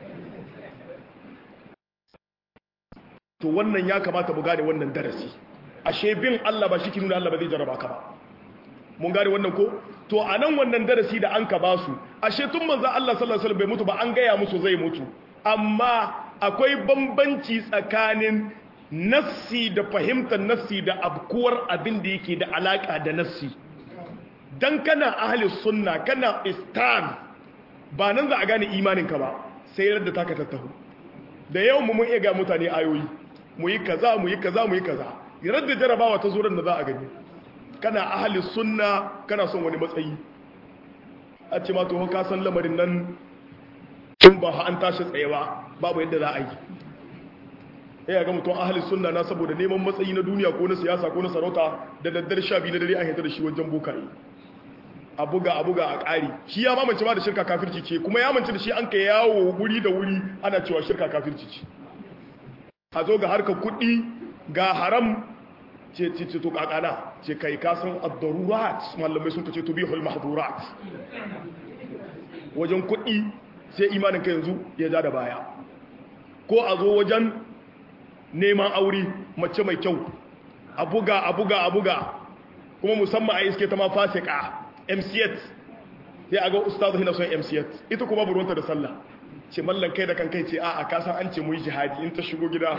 to wannan ya kamata mu gane wannan darasi ashe bin Allah ba shi ki nuna Allah ba zai jarraba ka ba mun gane wannan ko to a nan wannan darasi da an ka ba su ashe tun manzo Allah sallallahu alaihi wasallam bai mutu ba an gaya musu zai mutu amma akwai bambanci tsakanin nassi da fahimtar nassi da abkuwar abin da yake da alaka da nassi dan kana ahli sunna kana istan ba nan za a gane imaninka ba sai yadda taka tattahu da yawan mu mun iya ga mutane ayoyi mu yi kaza mu yi kaza mu yi kaza yarar da jarabawa ta zo da za a gani kana ahli sunna kana son wani matsayi a ce ma to ka san lamarin nan in ba an tashi tsaye ba babu yadda za a yi ya ga mutum ahli sunna na saboda neman matsayi na duniya ko na siyasa ko na sarauta da daddare sha biyu na dare an hita da shi wajen bokaye a buga a buga a ƙari shi ya mamance ma da shirka kafirci ce kuma ya mance da shi an ka yawo wuri da wuri ana cewa shirka kafirci ce a zo ga harkar kuɗi ga haram ce ce ce to kakana ce kai kasan ad-darurat malamai sun kace tubihul mahdurat wajen kuɗi sai imanin ka yanzu ya ja da baya ko a zo wajen neman aure mace mai kyau a buga a buga a buga kuma musamman a iske ta ma fasika mcet sai a ga ustazu hina son mcet ita kuma buruwanta da sallah ce mallan kai da kan kai ce a a kasan an ce mu yi jihadi in ta shigo gida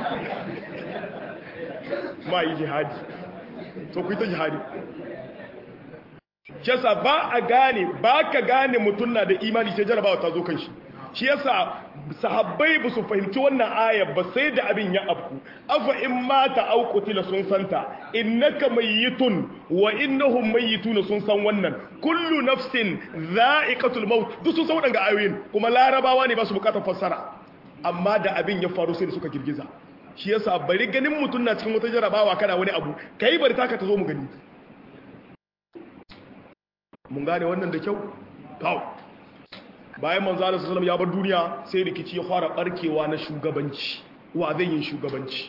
ma yi jihadi to ku yi ta jihadi shi yasa ba a gane ba ka gane mutum na da imani sai jarabawa ta zo kan shi shi yasa sahabbai ba su fahimci wannan aya ba sai da abin ya afku afa in mata au qutila sun santa innaka mayyitun wa innahum mayyituna sun san wannan kullu nafsin dha'iqatul maut duk sun san wadannan ayoyin kuma larabawa ne ba su bukatar fassara amma da abin ya faru sai da suka girgiza shi yasa bari ganin mutum na cikin wata jarabawa kana wani abu kai bari taka ta zo mu gani mun gane wannan da kyau kawo bayan manzo Allah sallallahu ya bar duniya sai rikici ya fara barkewa na shugabanci wa zai yin shugabanci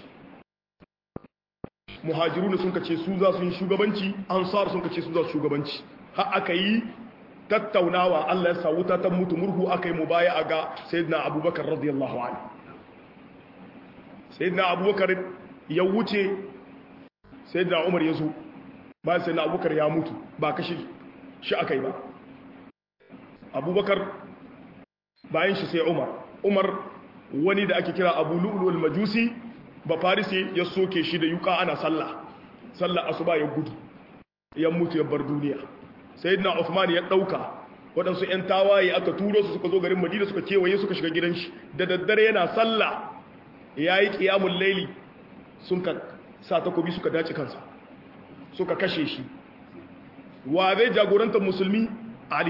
muhajirun sun kace su za su yi shugabanci ansar sun kace su za su shugabanci har aka yi tattaunawa Allah ya sa wuta ta mutu murhu aka yi mubaya'a ga sayyidina Abubakar radiyallahu anhu sayyidina Abubakar ya wuce sayyidina Umar ya zo bayan sayyidina Abubakar ya mutu ba kashi shi aka yi ba abubakar bayan shi sai umar umar wani da ake kira abu lu'ulul majusi ba farisi ya soke shi da yuka ana sallah sallah asuba ya gudu ya mutu ya bar duniya sayyidina Uthman ya dauka waɗansu 'yan tawaye aka turo su suka zo garin Madina suka kewaye suka shiga gidan shi da daddare yana sallah yayi qiyamul layli sun ka sa takobi suka dace kansa suka kashe shi wa zai jagorantar musulmi Ali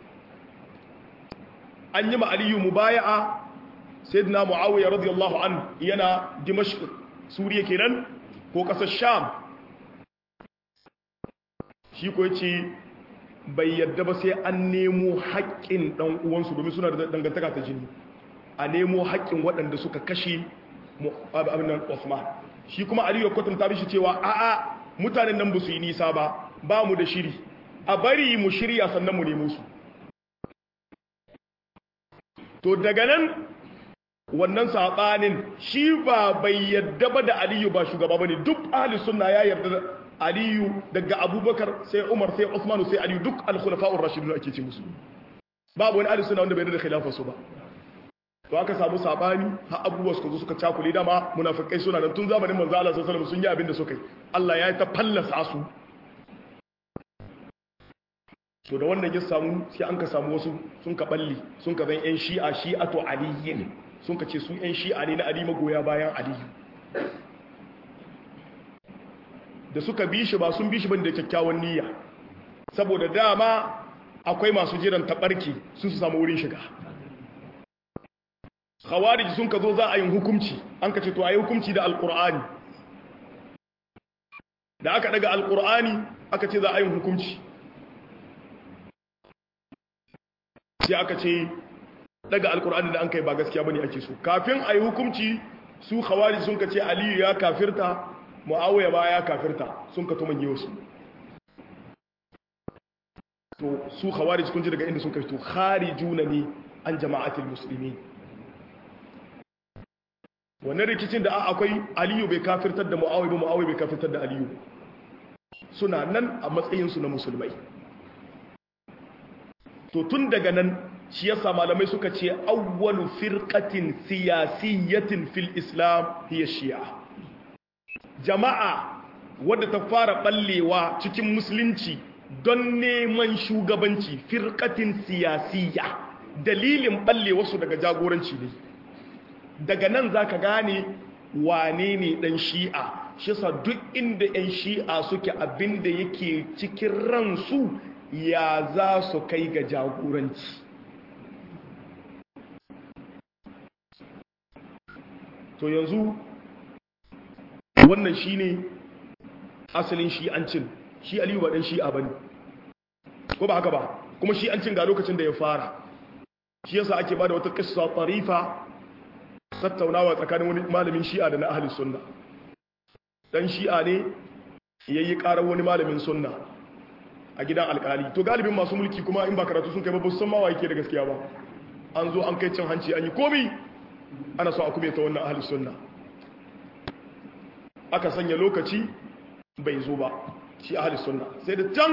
an yi ma Aliyu mubaya'a sayyidina Muawiya radiyallahu an yana Dimashq Suriya kenan ko kasar Sham shi ko yace bai yadda ba sai an nemo haƙƙin ɗan uwansu domin suna da dangantaka ta jini a nemo haƙƙin waɗanda suka kashe abin nan Osman shi kuma Aliyu kwatanta bishi cewa a'a mutanen nan ba su yi nisa ba ba mu da shiri a bari mu shirya sannan mu nemo su to daga nan wannan saɓanin shi ba bai yadda ba da Aliyu ba shugaba ba ne duk ahli sunna ya yarda da aliyu daga abubakar sai umar sai usmanu sai aliyu duk alkhulafa'ur rashidun ake ce musu babu wani alisu na wanda bai da khilafa su ba to aka samu sabani har abubuwa suka zo suka cakule dama munafikai suna nan tun zamanin manzo Allah sallallahu alaihi wasallam sun yi abin da suka yi Allah ya ta fallasa su to da wannan ya samu sai an ka samu wasu sun ka balli sun ka zan yan shi'a shi'atu aliyyin sun ka ce su yan shi'a ne na ali magoya bayan aliyu da suka bi shi ba sun bi shi bane da kyakkyawan niyya saboda dama akwai masu jiran tabarki sun su samu wurin shiga khawarij sun ka zo za a yi hukunci an ka ce to a yi hukunci da alkur'ani da aka daga alkur'ani aka ce za a yi hukunci sai aka ce daga alkur'ani da an kai ba gaskiya bane ake so kafin a yi hukunci su khawarij sun ka ce aliyu ya kafirta mu'awiya ba ya kafirta sun ka tuman wasu to su khawarij kun ji daga inda sun kai to kharijuna ne an jama'atul muslimin wannan rikicin da akwai aliyu bai kafirtar da mu'awiya ba mu'awiya bai kafirtar da aliyu suna nan a matsayin su na musulmai to tun daga nan shi yasa malamai suka ce awwalu firqatin siyasiyatin fil islam hiya shi'a jama'a wadda ta fara ballewa cikin musulunci don neman shugabanci firkatin siyasiya dalilin ballewa su daga jagoranci ne daga nan za ka gane wane ne dan shi'a shi sa duk inda 'yan shi'a suke abinda yake cikin ransu ya za su kai ga jagoranci to yanzu wannan shine asalin shi'ancin shi aliyu ba dan shi'a bane ko ba haka ba kuma shi'ancin ga lokacin da ya fara shi yasa ake bada wata qissa tarifa tattaunawa tsakanin wani malamin shi'a da na ahli sunna dan shi'a ne yayi karar wani malamin sunna a gidan alkali to galibin masu mulki kuma in ba karatu sun kai ba san ma yake da gaskiya ba an zo an kai cin hanci an yi komi ana so a kuma ta wannan ahli sunna aka sanya lokaci bai zo ba shi ahli sunna sai da can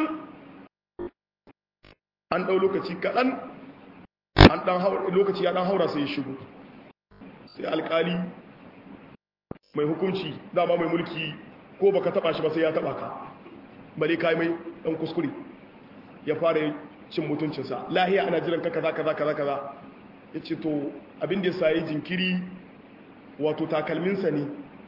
an dau lokaci kaɗan an dan lokaci ya dan haura sai ya shigo sai alkali mai hukunci dama mai mulki ko baka taba shi ba sai ya taba ka bale kai mai dan kuskure ya fara cin mutuncinsa lahiya ana jiran ka kaza kaza kaza kaza yace to abin da ya sayi jinkiri wato takalminsa ne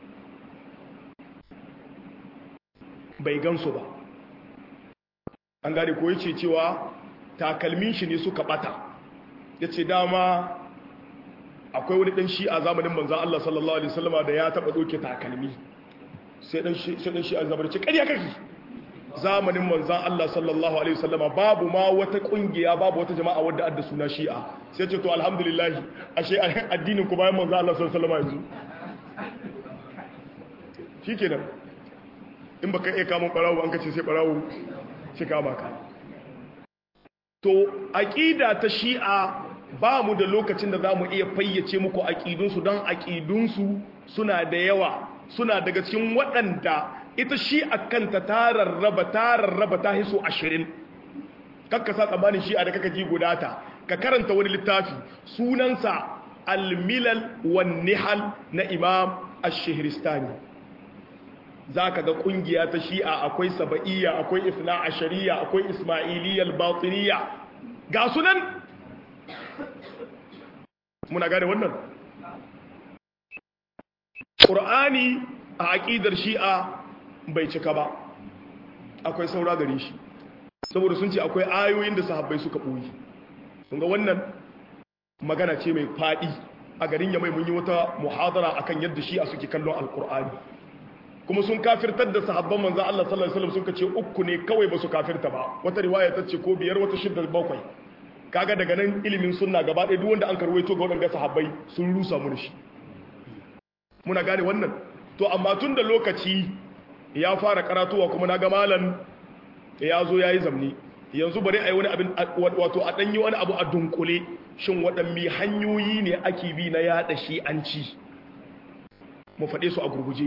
bai gansu ba an gane ko yace cewa takalmin shi ne suka bata yace dama akwai wani dan shi a zamanin manzan Allah sallallahu alaihi wasallama da ya taba doke takalmi sai dan shi sai dan shi a zamanin ce kariya kake zamanin manzan Allah sallallahu alaihi wasallama babu ma wata kungiya babu wata jama'a wadda adda suna shi'a sai ce to alhamdulillah ashe addinin ku bayan manzan Allah sallallahu alaihi wasallama yanzu shikenan in baka iya kamun barawo an kace sai barawo shi kama ka to aqida ta shi'a ba mu da lokacin da za mu iya fayyace muku aƙidunsu don aƙidunsu suna da yawa suna daga cikin waɗanda ita shi a kanta ta rarraba ta rarraba ta hiso ashirin kakka sa tsammanin shi a da kaka ji gudata ka karanta wani littafi sunansa almilal wan nihal na imam ash-shihristani za ka ga ƙungiya ta shi'a akwai saba'iyya akwai isna ashariya akwai ismailiyyar batiniya ga sunan muna gane wannan ƙur'ani a aƙidar shi'a bai cika ba akwai saura gare shi saboda sun ce akwai ayoyin da sahabbai suka ɓoyi sun ga wannan magana ce mai faɗi a garin yamai mun yi wata muhadara akan yadda shi'a suke kallon alƙur'ani kuma sun kafirtar da sahabban manzan Allah sallallahu alaihi wasallam suka ce uku ne kawai ba su kafirta ba wata riwaya ta ce ko biyar wata shidda bakwai kaga daga nan ilimin sunna gaba ɗaya duk wanda an karwaito ga waɗanda sahabbai sun rusa mu da shi muna gane wannan to amma tun da lokaci ya fara karatuwa kuma na ga malam ya zo ya yi zamni yanzu bari a yi wani abin wato a ɗanyi wani abu a dunkule shin waɗanne hanyoyi ne ake bi na yaɗa shi an ci mu faɗe su a gurguje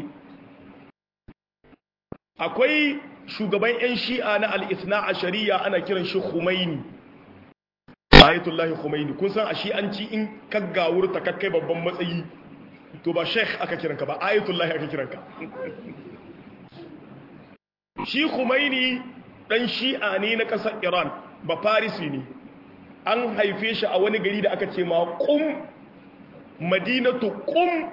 akwai shugaban 'yan shi'a na al'isna a shari'a ana kiran shi Khumaini ayatullahi Khumaini kun san a shi'anci in kaggawur ta kakkai babban matsayi to ba sheikh aka kiranka ba ayatullahi aka kiranka shi Khumaini dan shi'a ne na ƙasar Iran ba Farisi ne an haife shi a wani gari da aka ce ma Qum Madinatu Qum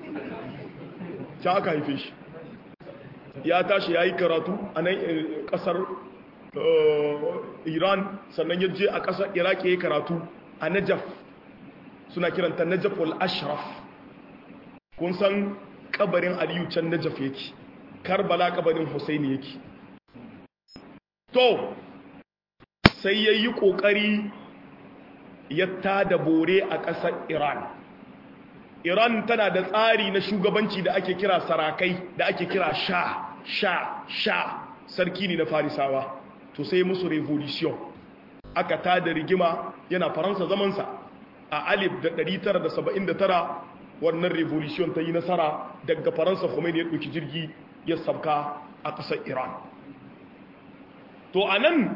ta aka haife shi ya tashi ya yi karatu a nan kasar iran sannan ya je a kasar iraki ya yi karatu a najaf suna kiranta najaf al-ashraf kun san kabarin aliyu can najaf yake karbala kabarin husaini yake to sai ya yi ƙoƙari ya tada bore a ƙasar iran iran tana da tsari na shugabanci da ake kira sarakai da ake kira sha sha sha sarki ne na farisawa to sai musu revolution aka tada rigima yana faransa zamansa a alif da 979 wannan revolution ta yi nasara daga faransa khomeini ya ɗauki jirgi ya sabka a ƙasar iran to a nan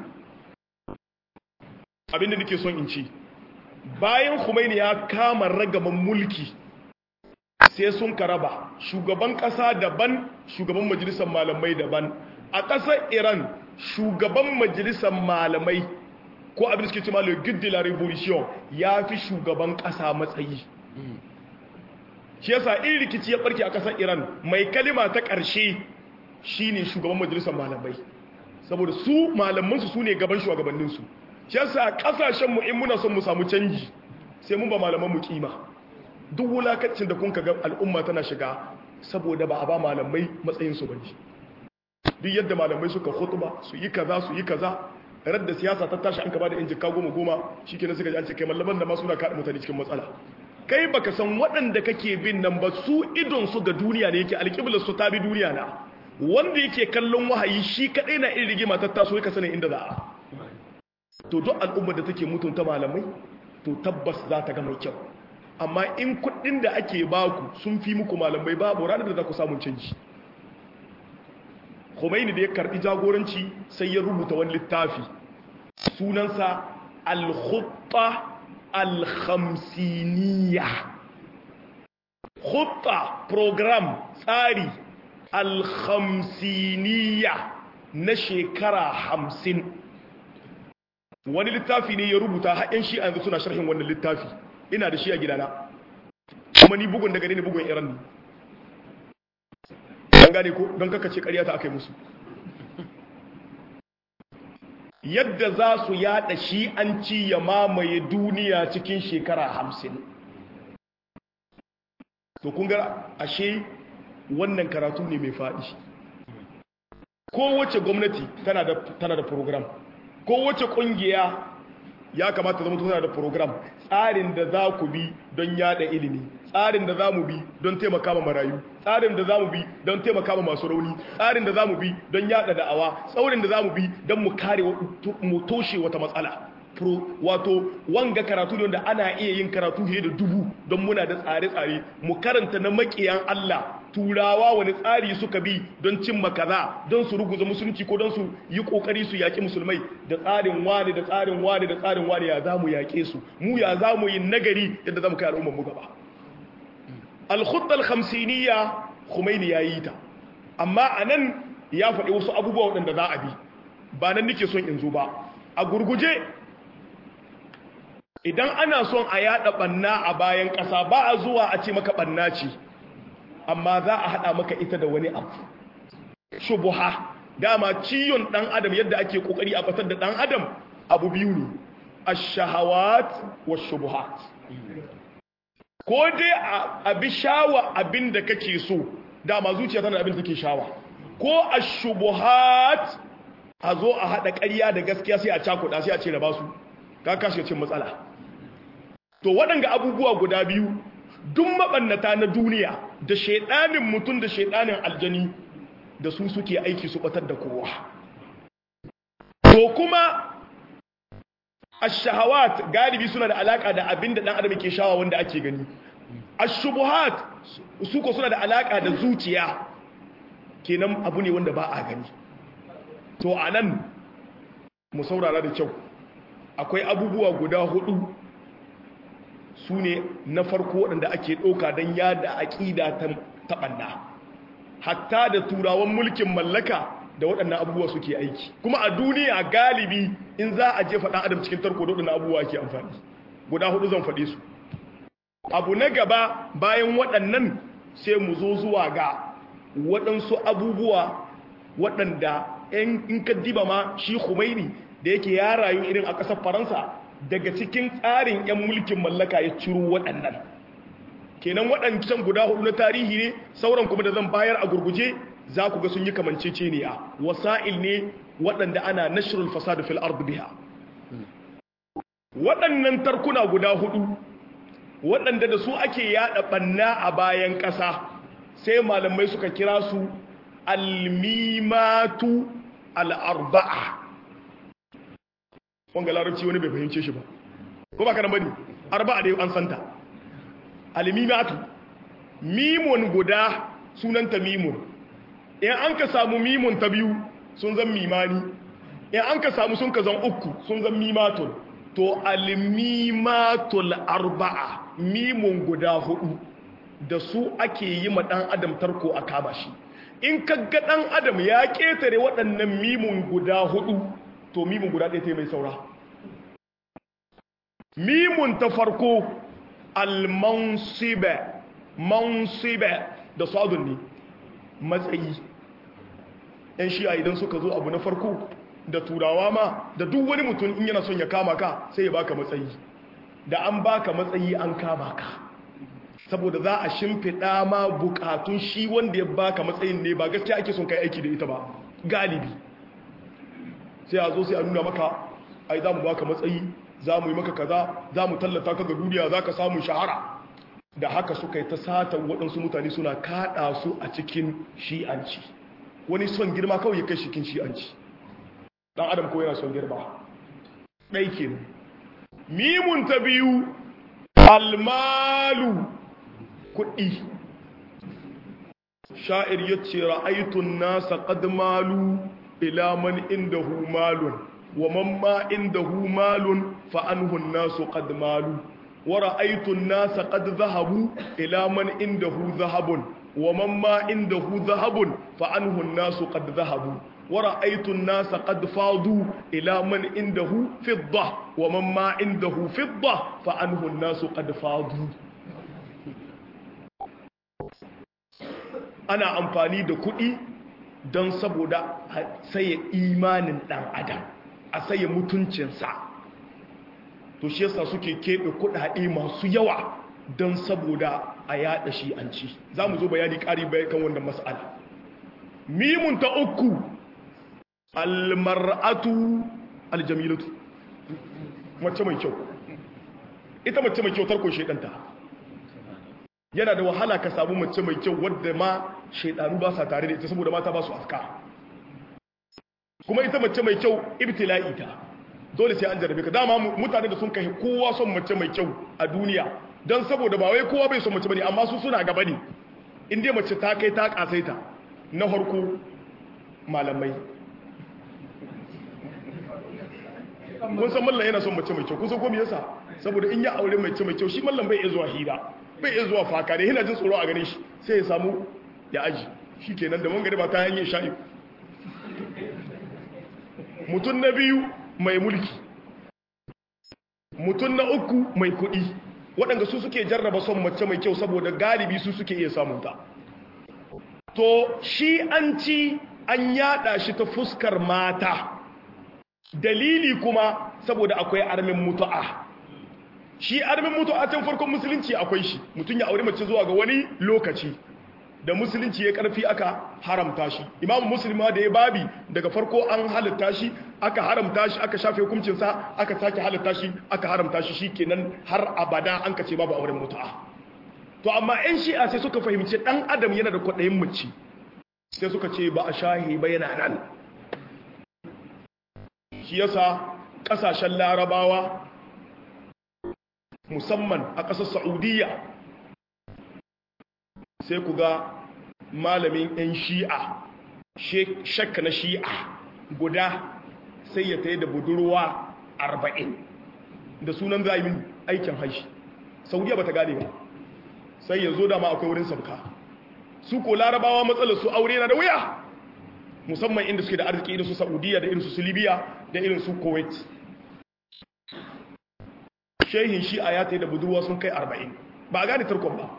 abinda nake son in ci bayan khomeini ya kama ragaman mulki sai sun karaba shugaban kasa daban shugaban majalisar malamai daban a ƙasar iran shugaban majalisar malamai ko abin da suke cima le guide de la revolution ya fi shugaban ƙasa matsayi shi yasa in rikici ya barke a kasar Iran mai kalima ta ƙarshe shine shugaban majalisar malamai saboda su malamansu su ne gaban shugabanninsu shi yasa kasashenmu in muna son mu samu canji sai mun ba malaman mu kima duk wulakacin da kun ga al'umma tana shiga saboda ba a ba malamai matsayinsu bane duk yadda malamai suka khutba su yi kaza su yi kaza radda siyasa ta tashi an ka bada injika goma goma shikenan suka ji an ce kai mallaman da ma suna kada mutane cikin matsala kai baka san waɗanda kake bin nan ba su idon su ga duniya ne yake alƙiblar su ta bi duniya na wanda yake kallon wahayi shi kadai na irin rigima ta taso ka sanin inda za a to duk al'ummar da take mutunta malamai to tabbas za ta ga mai kyau amma in kuɗin da ake baku sun fi muku malamai babu ranar da za ku samun canji Khomeini da ya karbi jagoranci sai ya rubuta wani littafi sunansa al-khutta al-khamsiniya khutta program tsari al-khamsiniya na shekara hamsin wani littafi ne ya rubuta haɗin shi a yanzu suna sharhin wannan littafi ina da shi a gidana kuma ni bugun daga ne bugun iran ne an gane ko don kakace ƙarya ta aka yi musu yadda za su yada shi an ci ya mamaye duniya cikin shekara hamsin to kun ga ashe wannan karatu ne mai faɗi kowace gwamnati tana da tana da program kowace ƙungiya ya kamata zama tana da program tsarin da za ku bi don yada ilimi tsarin da za mu bi don taimaka ma marayu tsarin da za mu bi don taimaka ma masu rauni tsarin da za mu bi don yada da'awa tsaurin da za mu bi don mu kare mu toshe wata matsala wato wanga karatu ne da ana iya yin karatu fiye da dubu don muna da tsare-tsare mu karanta na makiyan Allah turawa wani tsari suka bi don cimma kaza don su ruguza musulunci ko don su yi kokari su yaki musulmai da tsarin wani da tsarin wani da tsarin wani ya zamu yake su mu ya zamu yi nagari yadda zamu kai al'ummar mu gaba al-khutta al-khamsiniyya Khomeini yayi ta amma anan ya faɗi wasu abubuwa waɗanda za a bi ba nan nake son in zo ba a gurguje idan ana son a yada banna a bayan ƙasa ba a zuwa a ce maka banna ce amma za a hada maka ita da wani abu shubuha dama ciyon dan adam yadda ake kokari a batar da dan adam abu biyu ne ash-shahawat wash-shubuhat ko dai a bi shawa abin da kake so dama zuciya tana da abin da take shawa ko ash-shubuhat a zo a hada ƙarya da gaskiya sai a cakuɗa sai a ce da basu ka kashe cin matsala to waɗanga abubuwa guda biyu duk maɓannata na duniya da shaiɗanin mutum da shaiɗanin aljani da su suke aiki su ɓatar da kowa to kuma ashahawat galibi suna da alaka da abin da ɗan adam ke shawa wanda ake gani ashubuhat su ko suna da alaka da zuciya kenan abu ne wanda ba a gani to anan mu saurara da kyau akwai abubuwa guda hudu su ne na farko waɗanda ake ɗauka don yada aƙida ta taɓanna hatta da turawan mulkin mallaka da waɗannan abubuwa suke aiki kuma a duniya galibi in za a jefa ɗan adam cikin tarko da waɗannan abubuwa ake amfani guda hudu zan faɗe su abu na gaba bayan waɗannan sai mu zo zuwa ga waɗansu abubuwa waɗanda in ka diba ma shi Khomeini da yake ya rayu irin a ƙasar faransa daga cikin tsarin 'yan mulkin mallaka ya ciro waɗannan kenan waɗancan guda hudu na tarihi ne sauran kuma da zan bayar a gurguje za ku ga sun yi kamanceceniya wasa'il ne waɗanda ana nashrul fasad fil ard biha waɗannan tarkuna guda hudu waɗanda da su ake yada banna a bayan ƙasa sai malamai suka kira su almimatu al'arba'a wanga larabci wani bai fahimce shi ba ko ba kanan bane arba'a da an santa almimatu mimun guda sunanta mimun in an ka samu mimun ta biyu sun zan mimani in an ka samu sun ka zan uku sun zan mimatul to almimatul arba'a mimun guda hudu da su ake yi ma dan adam tarko a kama shi in kaga dan adam ya ketare waɗannan mimun guda hudu to mimun guda ɗaya ta mai saura mimun ta farko almansibe mansiba da sadun ne matsayi yan shi'a idan suka zo abu na farko da turawa ma da duk wani mutum in yana son ya kama ka sai ya baka matsayi da an baka matsayi an kama ka saboda za a shimfiɗa ma bukatun shi wanda ya baka matsayin ne ba gaskiya ake son kai aiki da ita ba galibi sai a zo sai a nuna maka ai za mu baka matsayi za mu yi maka kaza za mu tallata ka ga duniya za ka samu shahara da haka suka yi ta satan waɗansu mutane suna kaɗa su a cikin shi'anci wani son girma kawai ya kai shikin shi'anci ɗan adam ko yana son girma ɗai ke mimun ta biyu almalu kuɗi sha'ir ya ce ra'aitun nasa ƙadmalu ila man indahu malun wa man ma indahu malun fa anhu an-nasu qad malu wa ra'aytu an-nasa qad dhahabu ila man indahu dhahabun wa man ma indahu dhahabun fa anhu an-nasu qad dhahabu wa ra'aytu an-nasa qad fadu ila man indahu fidda wa man ma indahu fidda fa anhu an-nasu qad fadu ana amfani da kuɗi don saboda a saye imanin ɗan adam a saye mutuncinsa to shi yasa suke keɓe kuɗaɗe masu yawa don saboda a yaɗa shi an ci za mu zo bayani ƙari bayan kan wannan mas'ala mimun ta uku almar'atu aljamilatu mace mai kyau ita mace mai kyau tarko shedanta yana da wahala ka samu mace mai kyau wadda ma shaidanu ba sa tare da ita saboda mata ba su afka kuma ita mace mai kyau ibtila'i ta dole sai an jarabe ka dama mutane da sun kai kowa son mace mai kyau a duniya don saboda ba wai kowa bai son mace bane amma su suna gaba ne in dai mace ta kai ta kasaita na harko malamai kun san mallan yana son mace mai kyau kun san ko me yasa saboda in ya aure mace mai kyau shi mallan bai iya zuwa hira bai iya zuwa faka ne yana jin tsoro a gane shi sai ya samu ya aji shi kenan da mangare ba ta hanyar sha'i mutum na biyu mai mulki mutum na uku mai kuɗi waɗanda su suke jarraba son mace mai kyau saboda galibi su suke iya samunta to shi an ci an yada shi ta fuskar mata dalili kuma saboda akwai armin mutu'a shi armin mutu'a can farkon musulunci akwai shi mutum ya aure mace zuwa ga wani lokaci da musulunci ya karfi aka haramta shi imamu musulma da ya babi daga farko an halitta shi aka haramta shi aka shafe hukuncinsa aka sake halitta shi aka haramta shi shi kenan har abada an kace babu auren mutu'a to amma 'yan shi'a sai suka fahimci dan adam yana da kwaɗayin mace sai suka ce ba a shahi ba yana nan shi yasa ƙasashen larabawa musamman a ƙasar saudiya sai ku ga malamin 'yan shi'a shakka na shi'a guda sai ya taye da budurwa arba'in da sunan zaimin aikin haishi saudiya ba ta gane ba sai ya zo dama akwai wurin sauka su ko larabawa matsalar su aure na da wuya musamman inda suke da arziki irin su saudiya da irin su libya da irin su kuwait shehin shi'a ya taye da budurwa sun kai arba'in ba a gane tarkon ba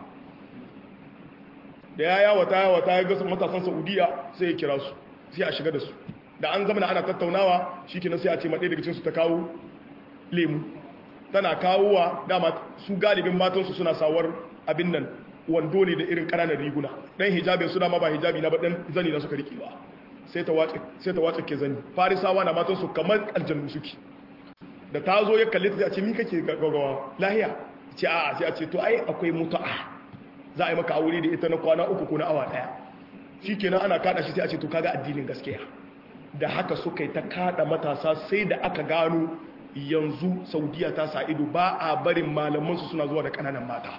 da ya yawata yawata ya gasa matasan saudiya sai ya kira su sai a shiga da su da an zama ana tattaunawa shi kenan sai a ce maɗaya daga cinsu ta kawo lemu tana kawowa dama su galibin matansu suna sawar abin nan wando ne da irin ƙananan riguna ɗan hijabin su dama ba hijabi na ba ɗan zani na suka riƙe ba sai ta wace ke zani farisawa na matansu kamar aljannu suke da ta zo ya kalli ta sai a ce mi kake gaggawa lahiya ce a'a sai a ce to ai akwai mutu'a za a yi maka aure da ita na kwana uku ko na awa daya shi kenan ana kada shi sai a ce to kaga addinin gaskiya da haka suka yi ta kada matasa sai da aka gano yanzu saudiya ta sa ido ba a barin malamansu suna zuwa da kananan mata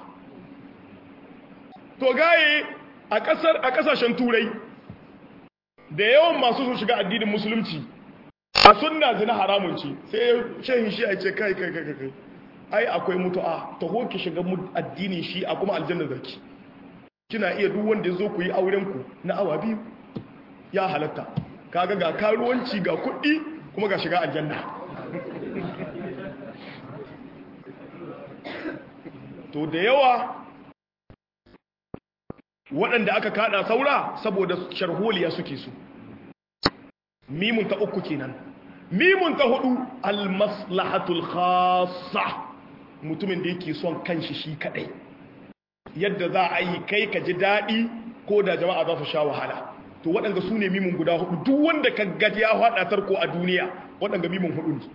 to gaye a kasar a kasashen turai da yawan masu sun shiga addinin musulunci a sunna zina haramun ce sai shehin shi a ce kai kai kai kai ai akwai mutu'a ta hoki shiga addinin shi a kuma aljanna zaki kina iya duk wanda ya zo ku yi auren ku na awa biyu ya halatta kaga ga karuwanci ga kuɗi kuma ga shiga aljanna to da yawa waɗanda aka kada saura saboda sharholiya suke su mimun ta uku kenan mimun ta hudu almaslahatul khassa mutumin da yake son kanshi shi kadai yadda za a yi kai ka ji daɗi ko da jama'a za su sha wahala to waɗanda su ne mimun guda hudu duk wanda ka gaji ya haɗa tarko a duniya waɗanda mimun hudu ne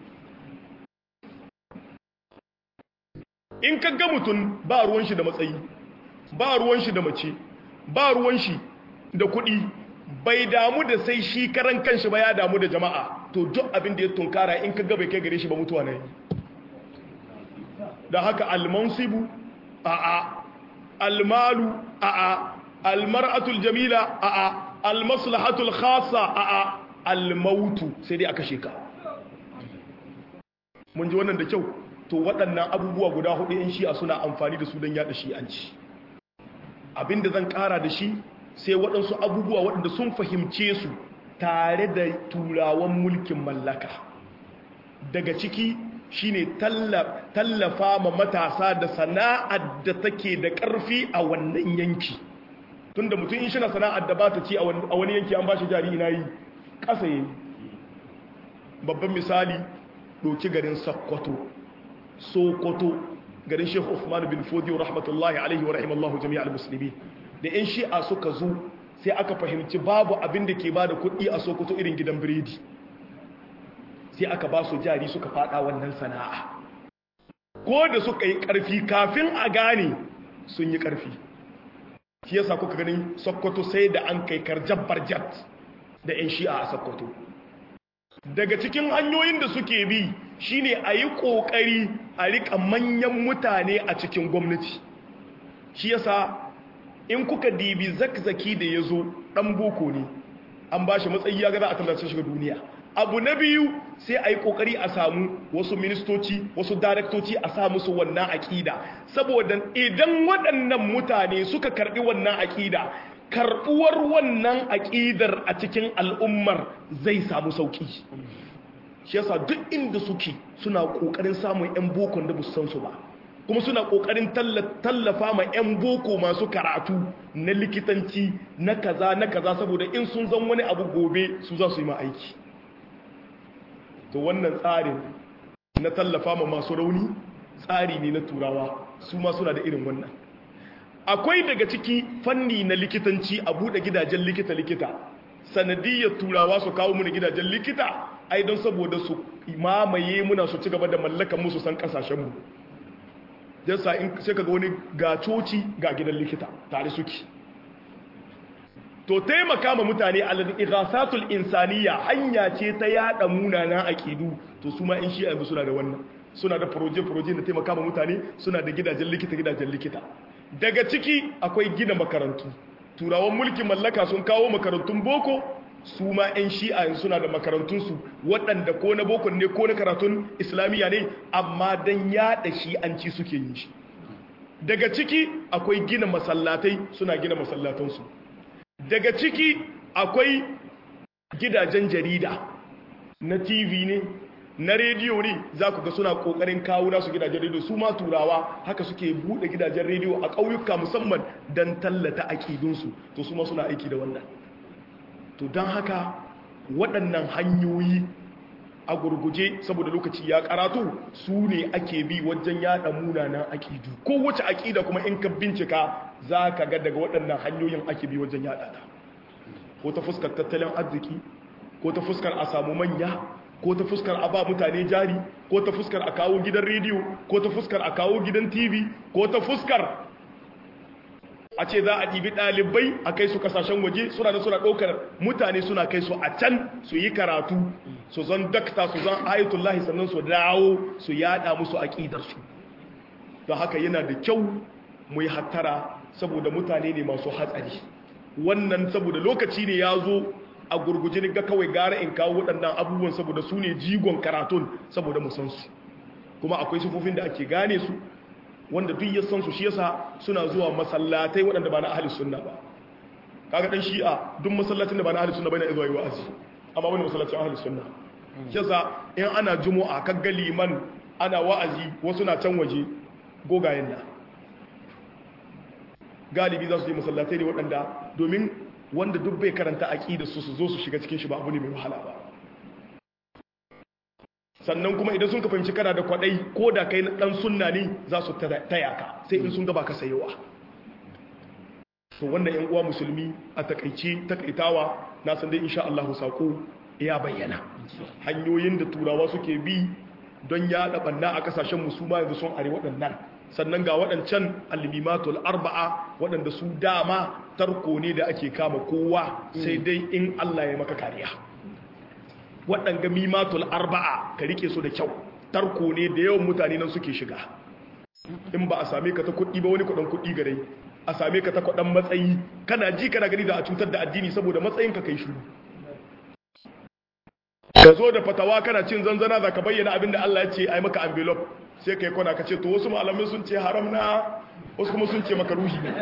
in ka ga mutum ba ruwan shi da matsayi ba ruwan shi da mace ba ruwan shi da kuɗi bai damu da sai shi karan kanshi ba ya damu da jama'a to duk abin da ya tunkara in ka ga bai kai gare shi ba mutuwa ne da haka almansibu a a almalu a a almar'atul jamila a a almaslahatul khassa a a almautu sai dai aka sheka mun ji wannan da kyau to waɗannan abubuwa guda hudu in shi'a suna amfani da su don yada shi'anci abinda zan ƙara da shi sai waɗansu abubuwa waɗanda sun fahimce su tare da turawan mulkin mallaka daga ciki shine tallafa ma matasa da sana'ar da take da ƙarfi a wannan yanki tunda mutum in shina sana'ar da ba ta ci a wani yanki an ba shi jari ina yi ƙasa yi babban misali ɗoki garin sakkwato sokoto garin sheikh Uthman bin Fodiyo rahmatullahi alaihi wa rahimallahu jami'al musulmi da yan shi'a suka zo sai aka fahimci babu abin da ke ba da kuɗi a sokoto irin gidan biredi sai aka ba su jari suka fada wannan sana'a ko da suka yi ƙarfi kafin a gane sun yi ƙarfi shi yasa kuka ganin sokoto sai da an kai karjar barjat da yan shi'a a sokoto daga cikin hanyoyin da suke bi shine a yi ƙoƙari a riƙa manyan mutane a cikin gwamnati shi yasa in kuka dibi zakzaki da ya zo ɗan boko ne an ba shi matsayi ya gaza a tallace shiga duniya abu na biyu sai a yi ƙoƙari a samu wasu ministoci wasu daraktoci a sa musu wannan aƙida saboda idan waɗannan mutane suka karɓi wannan aƙida karɓuwar wannan aƙidar a cikin al'ummar zai samu sauƙi shi yasa duk inda suke suna ƙoƙarin samun 'yan bokon da san su ba kuma suna ƙoƙarin tallafa ma 'yan boko masu karatu na likitanci na kaza na kaza saboda in sun zan wani abu gobe su za su yi ma aiki to wannan tsarin na tallafa ma masu rauni tsari ne na turawa su ma suna da irin wannan akwai daga ciki fanni na likitanci a buɗe gidajen likita-likita sanadiyyar turawa su kawo muna gidajen likita ai don saboda su mamaye muna su ci gaba da mallakan musu san kasashenmu jasa in sai ka ga wani ga coci ga gidan likita tare suke to taimaka ma mutane al-ighasatul insaniya hanya ce ta yada munanan aqidu to su ma in shi yanzu suna da wannan suna da proje proje na taimaka ma mutane suna da gidajen likita gidajen likita daga ciki akwai gina makarantu turawan mulkin mallaka sun kawo makarantun boko su ma 'yan shi'a suna da makarantunsu waɗanda ko na boko ne ko na karatun islamiyya ne amma don yaɗa shi'anci suke yin shi daga ciki akwai gina masallatai suna gina masallatansu daga ciki akwai gidajen jarida na tv ne na rediyo ne za ku ga suna kokarin kawo nasu gidajen rediyo su ma turawa haka suke bude gidajen rediyo a ƙauyuka musamman don tallata aƙidunsu to su ma suna aiki da wannan to don haka waɗannan hanyoyi a gurguje saboda lokaci ya karatu su ne ake bi wajen yada munanan aƙidu kowace aƙida kuma in ka bincika za ka ga daga waɗannan hanyoyin ake bi wajen yada ta ko ta fuskar tattalin arziki ko ta fuskar a samu manya ko ta fuskar a ba mutane jari ko ta fuskar a kawo gidan rediyo ko ta fuskar a kawo gidan tv ko ta fuskar a ce za a ɗibi ɗalibai a kai su kasashen waje suna da suna ɗaukar mutane suna kai su a can su yi karatu su zan dakta su zan ayatullahi sannan su dawo su yada musu aƙidarsu don haka yana da kyau mu yi hattara saboda mutane ne masu hatsari wannan saboda lokaci ne ya zo a gurguje ni ga kawai gara in kawo waɗannan abubuwan saboda su ne jigon karatun saboda mu san su kuma akwai sufofin da ake gane su wanda duk ya san su shi yasa suna zuwa masallatai waɗanda ba na ahli sunna ba kaga dan shi'a duk masallacin da ba na ahli sunna bane zuwa yi wa'azi amma wani masallacin ahli sunna shi yasa in ana jumu'a kaga liman ana wa'azi wasu na can waje gogayen da galibi za su je masallatai ne waɗanda domin wanda duk bai karanta aqida su su zo su shiga cikin shi ba abu ne mai wahala ba sannan kuma idan sun ka fahimci kana da kwadai ko da kai dan sunna ne za su taya ka sai in sun gaba ka sayowa to wannan yan uwa musulmi a takaice takaitawa na san dai insha Allah sako ya bayyana hanyoyin da turawa suke bi don yaɗa banna a kasashen musulma yanzu sun are waɗannan sannan ga waɗancan alimimatul arba'a waɗanda su dama tarko ne da ake kama kowa sai dai in Allah ya maka kariya waɗanga mimatul arba'a ka rike su da kyau tarko ne da yawan mutane nan suke shiga in ba a same ka ta kuɗi ba wani kuɗin kuɗi gare a same ka ta kuɗin matsayi kana ji kana gani da a cutar da addini saboda matsayinka kai shuru ka zo da fatawa kana cin zanzana za ka bayyana abinda Allah ya ce ai maka envelope sai kai kwana ka ce to wasu malamai sun ce haram na wasu kuma sun ce maka ruhi ne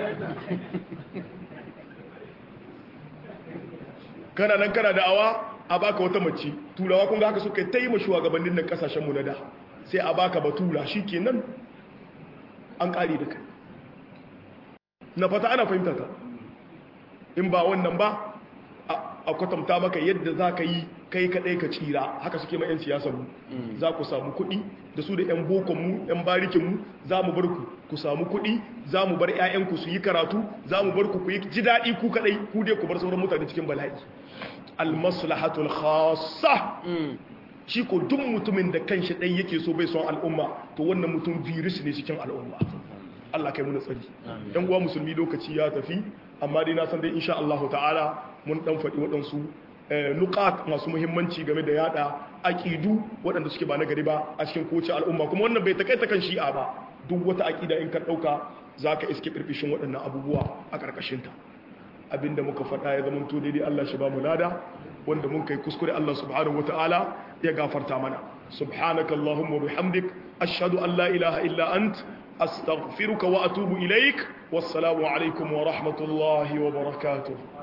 kana nan kana da'awa a baka wata mace turawa kun ga haka suka ta yi ma shugabannin nan kasashen mu na da sai a baka batura shikenan an kare da kai na fata ana fahimta ta in ba wannan ba a kwatanta maka yadda za ka yi kai kaɗai ka tsira haka suke ma 'yan siyasar mu za ku samu kuɗi da su da 'yan bokonmu 'yan barikinmu za mu bar ku ku samu kuɗi za mu bar 'ya'yanku su yi karatu za mu bar ku ku yi ji daɗi ku kaɗai ku dai ku bar sauran mutane cikin bala'i almaslahatul khassa shi ko duk mutumin da kanshi ɗan yake so bai son al'umma to wannan mutum virus ne cikin al'umma Allah kai muna tsari yan uwa musulmi lokaci ya tafi amma dai na san dai insha Allah ta'ala mun dan faɗi waɗansu nukat masu muhimmanci game da yada aqidu waɗanda suke ba na gari ba a cikin kowace al'umma kuma wannan bai takaita kan shi'a ba duk wata aqida in ka dauka zaka iske firfishin waɗannan abubuwa a karkashin ta abinda muka faɗa ya zama to daidai Allah shi ba mu lada wanda mun kai kuskure Allah subhanahu wataala ya gafarta mana subhanaka allahumma bihamdik ashhadu an la ilaha illa ant astaghfiruka wa atubu ilaik wassalamu alaikum wa rahmatullahi wa barakatuh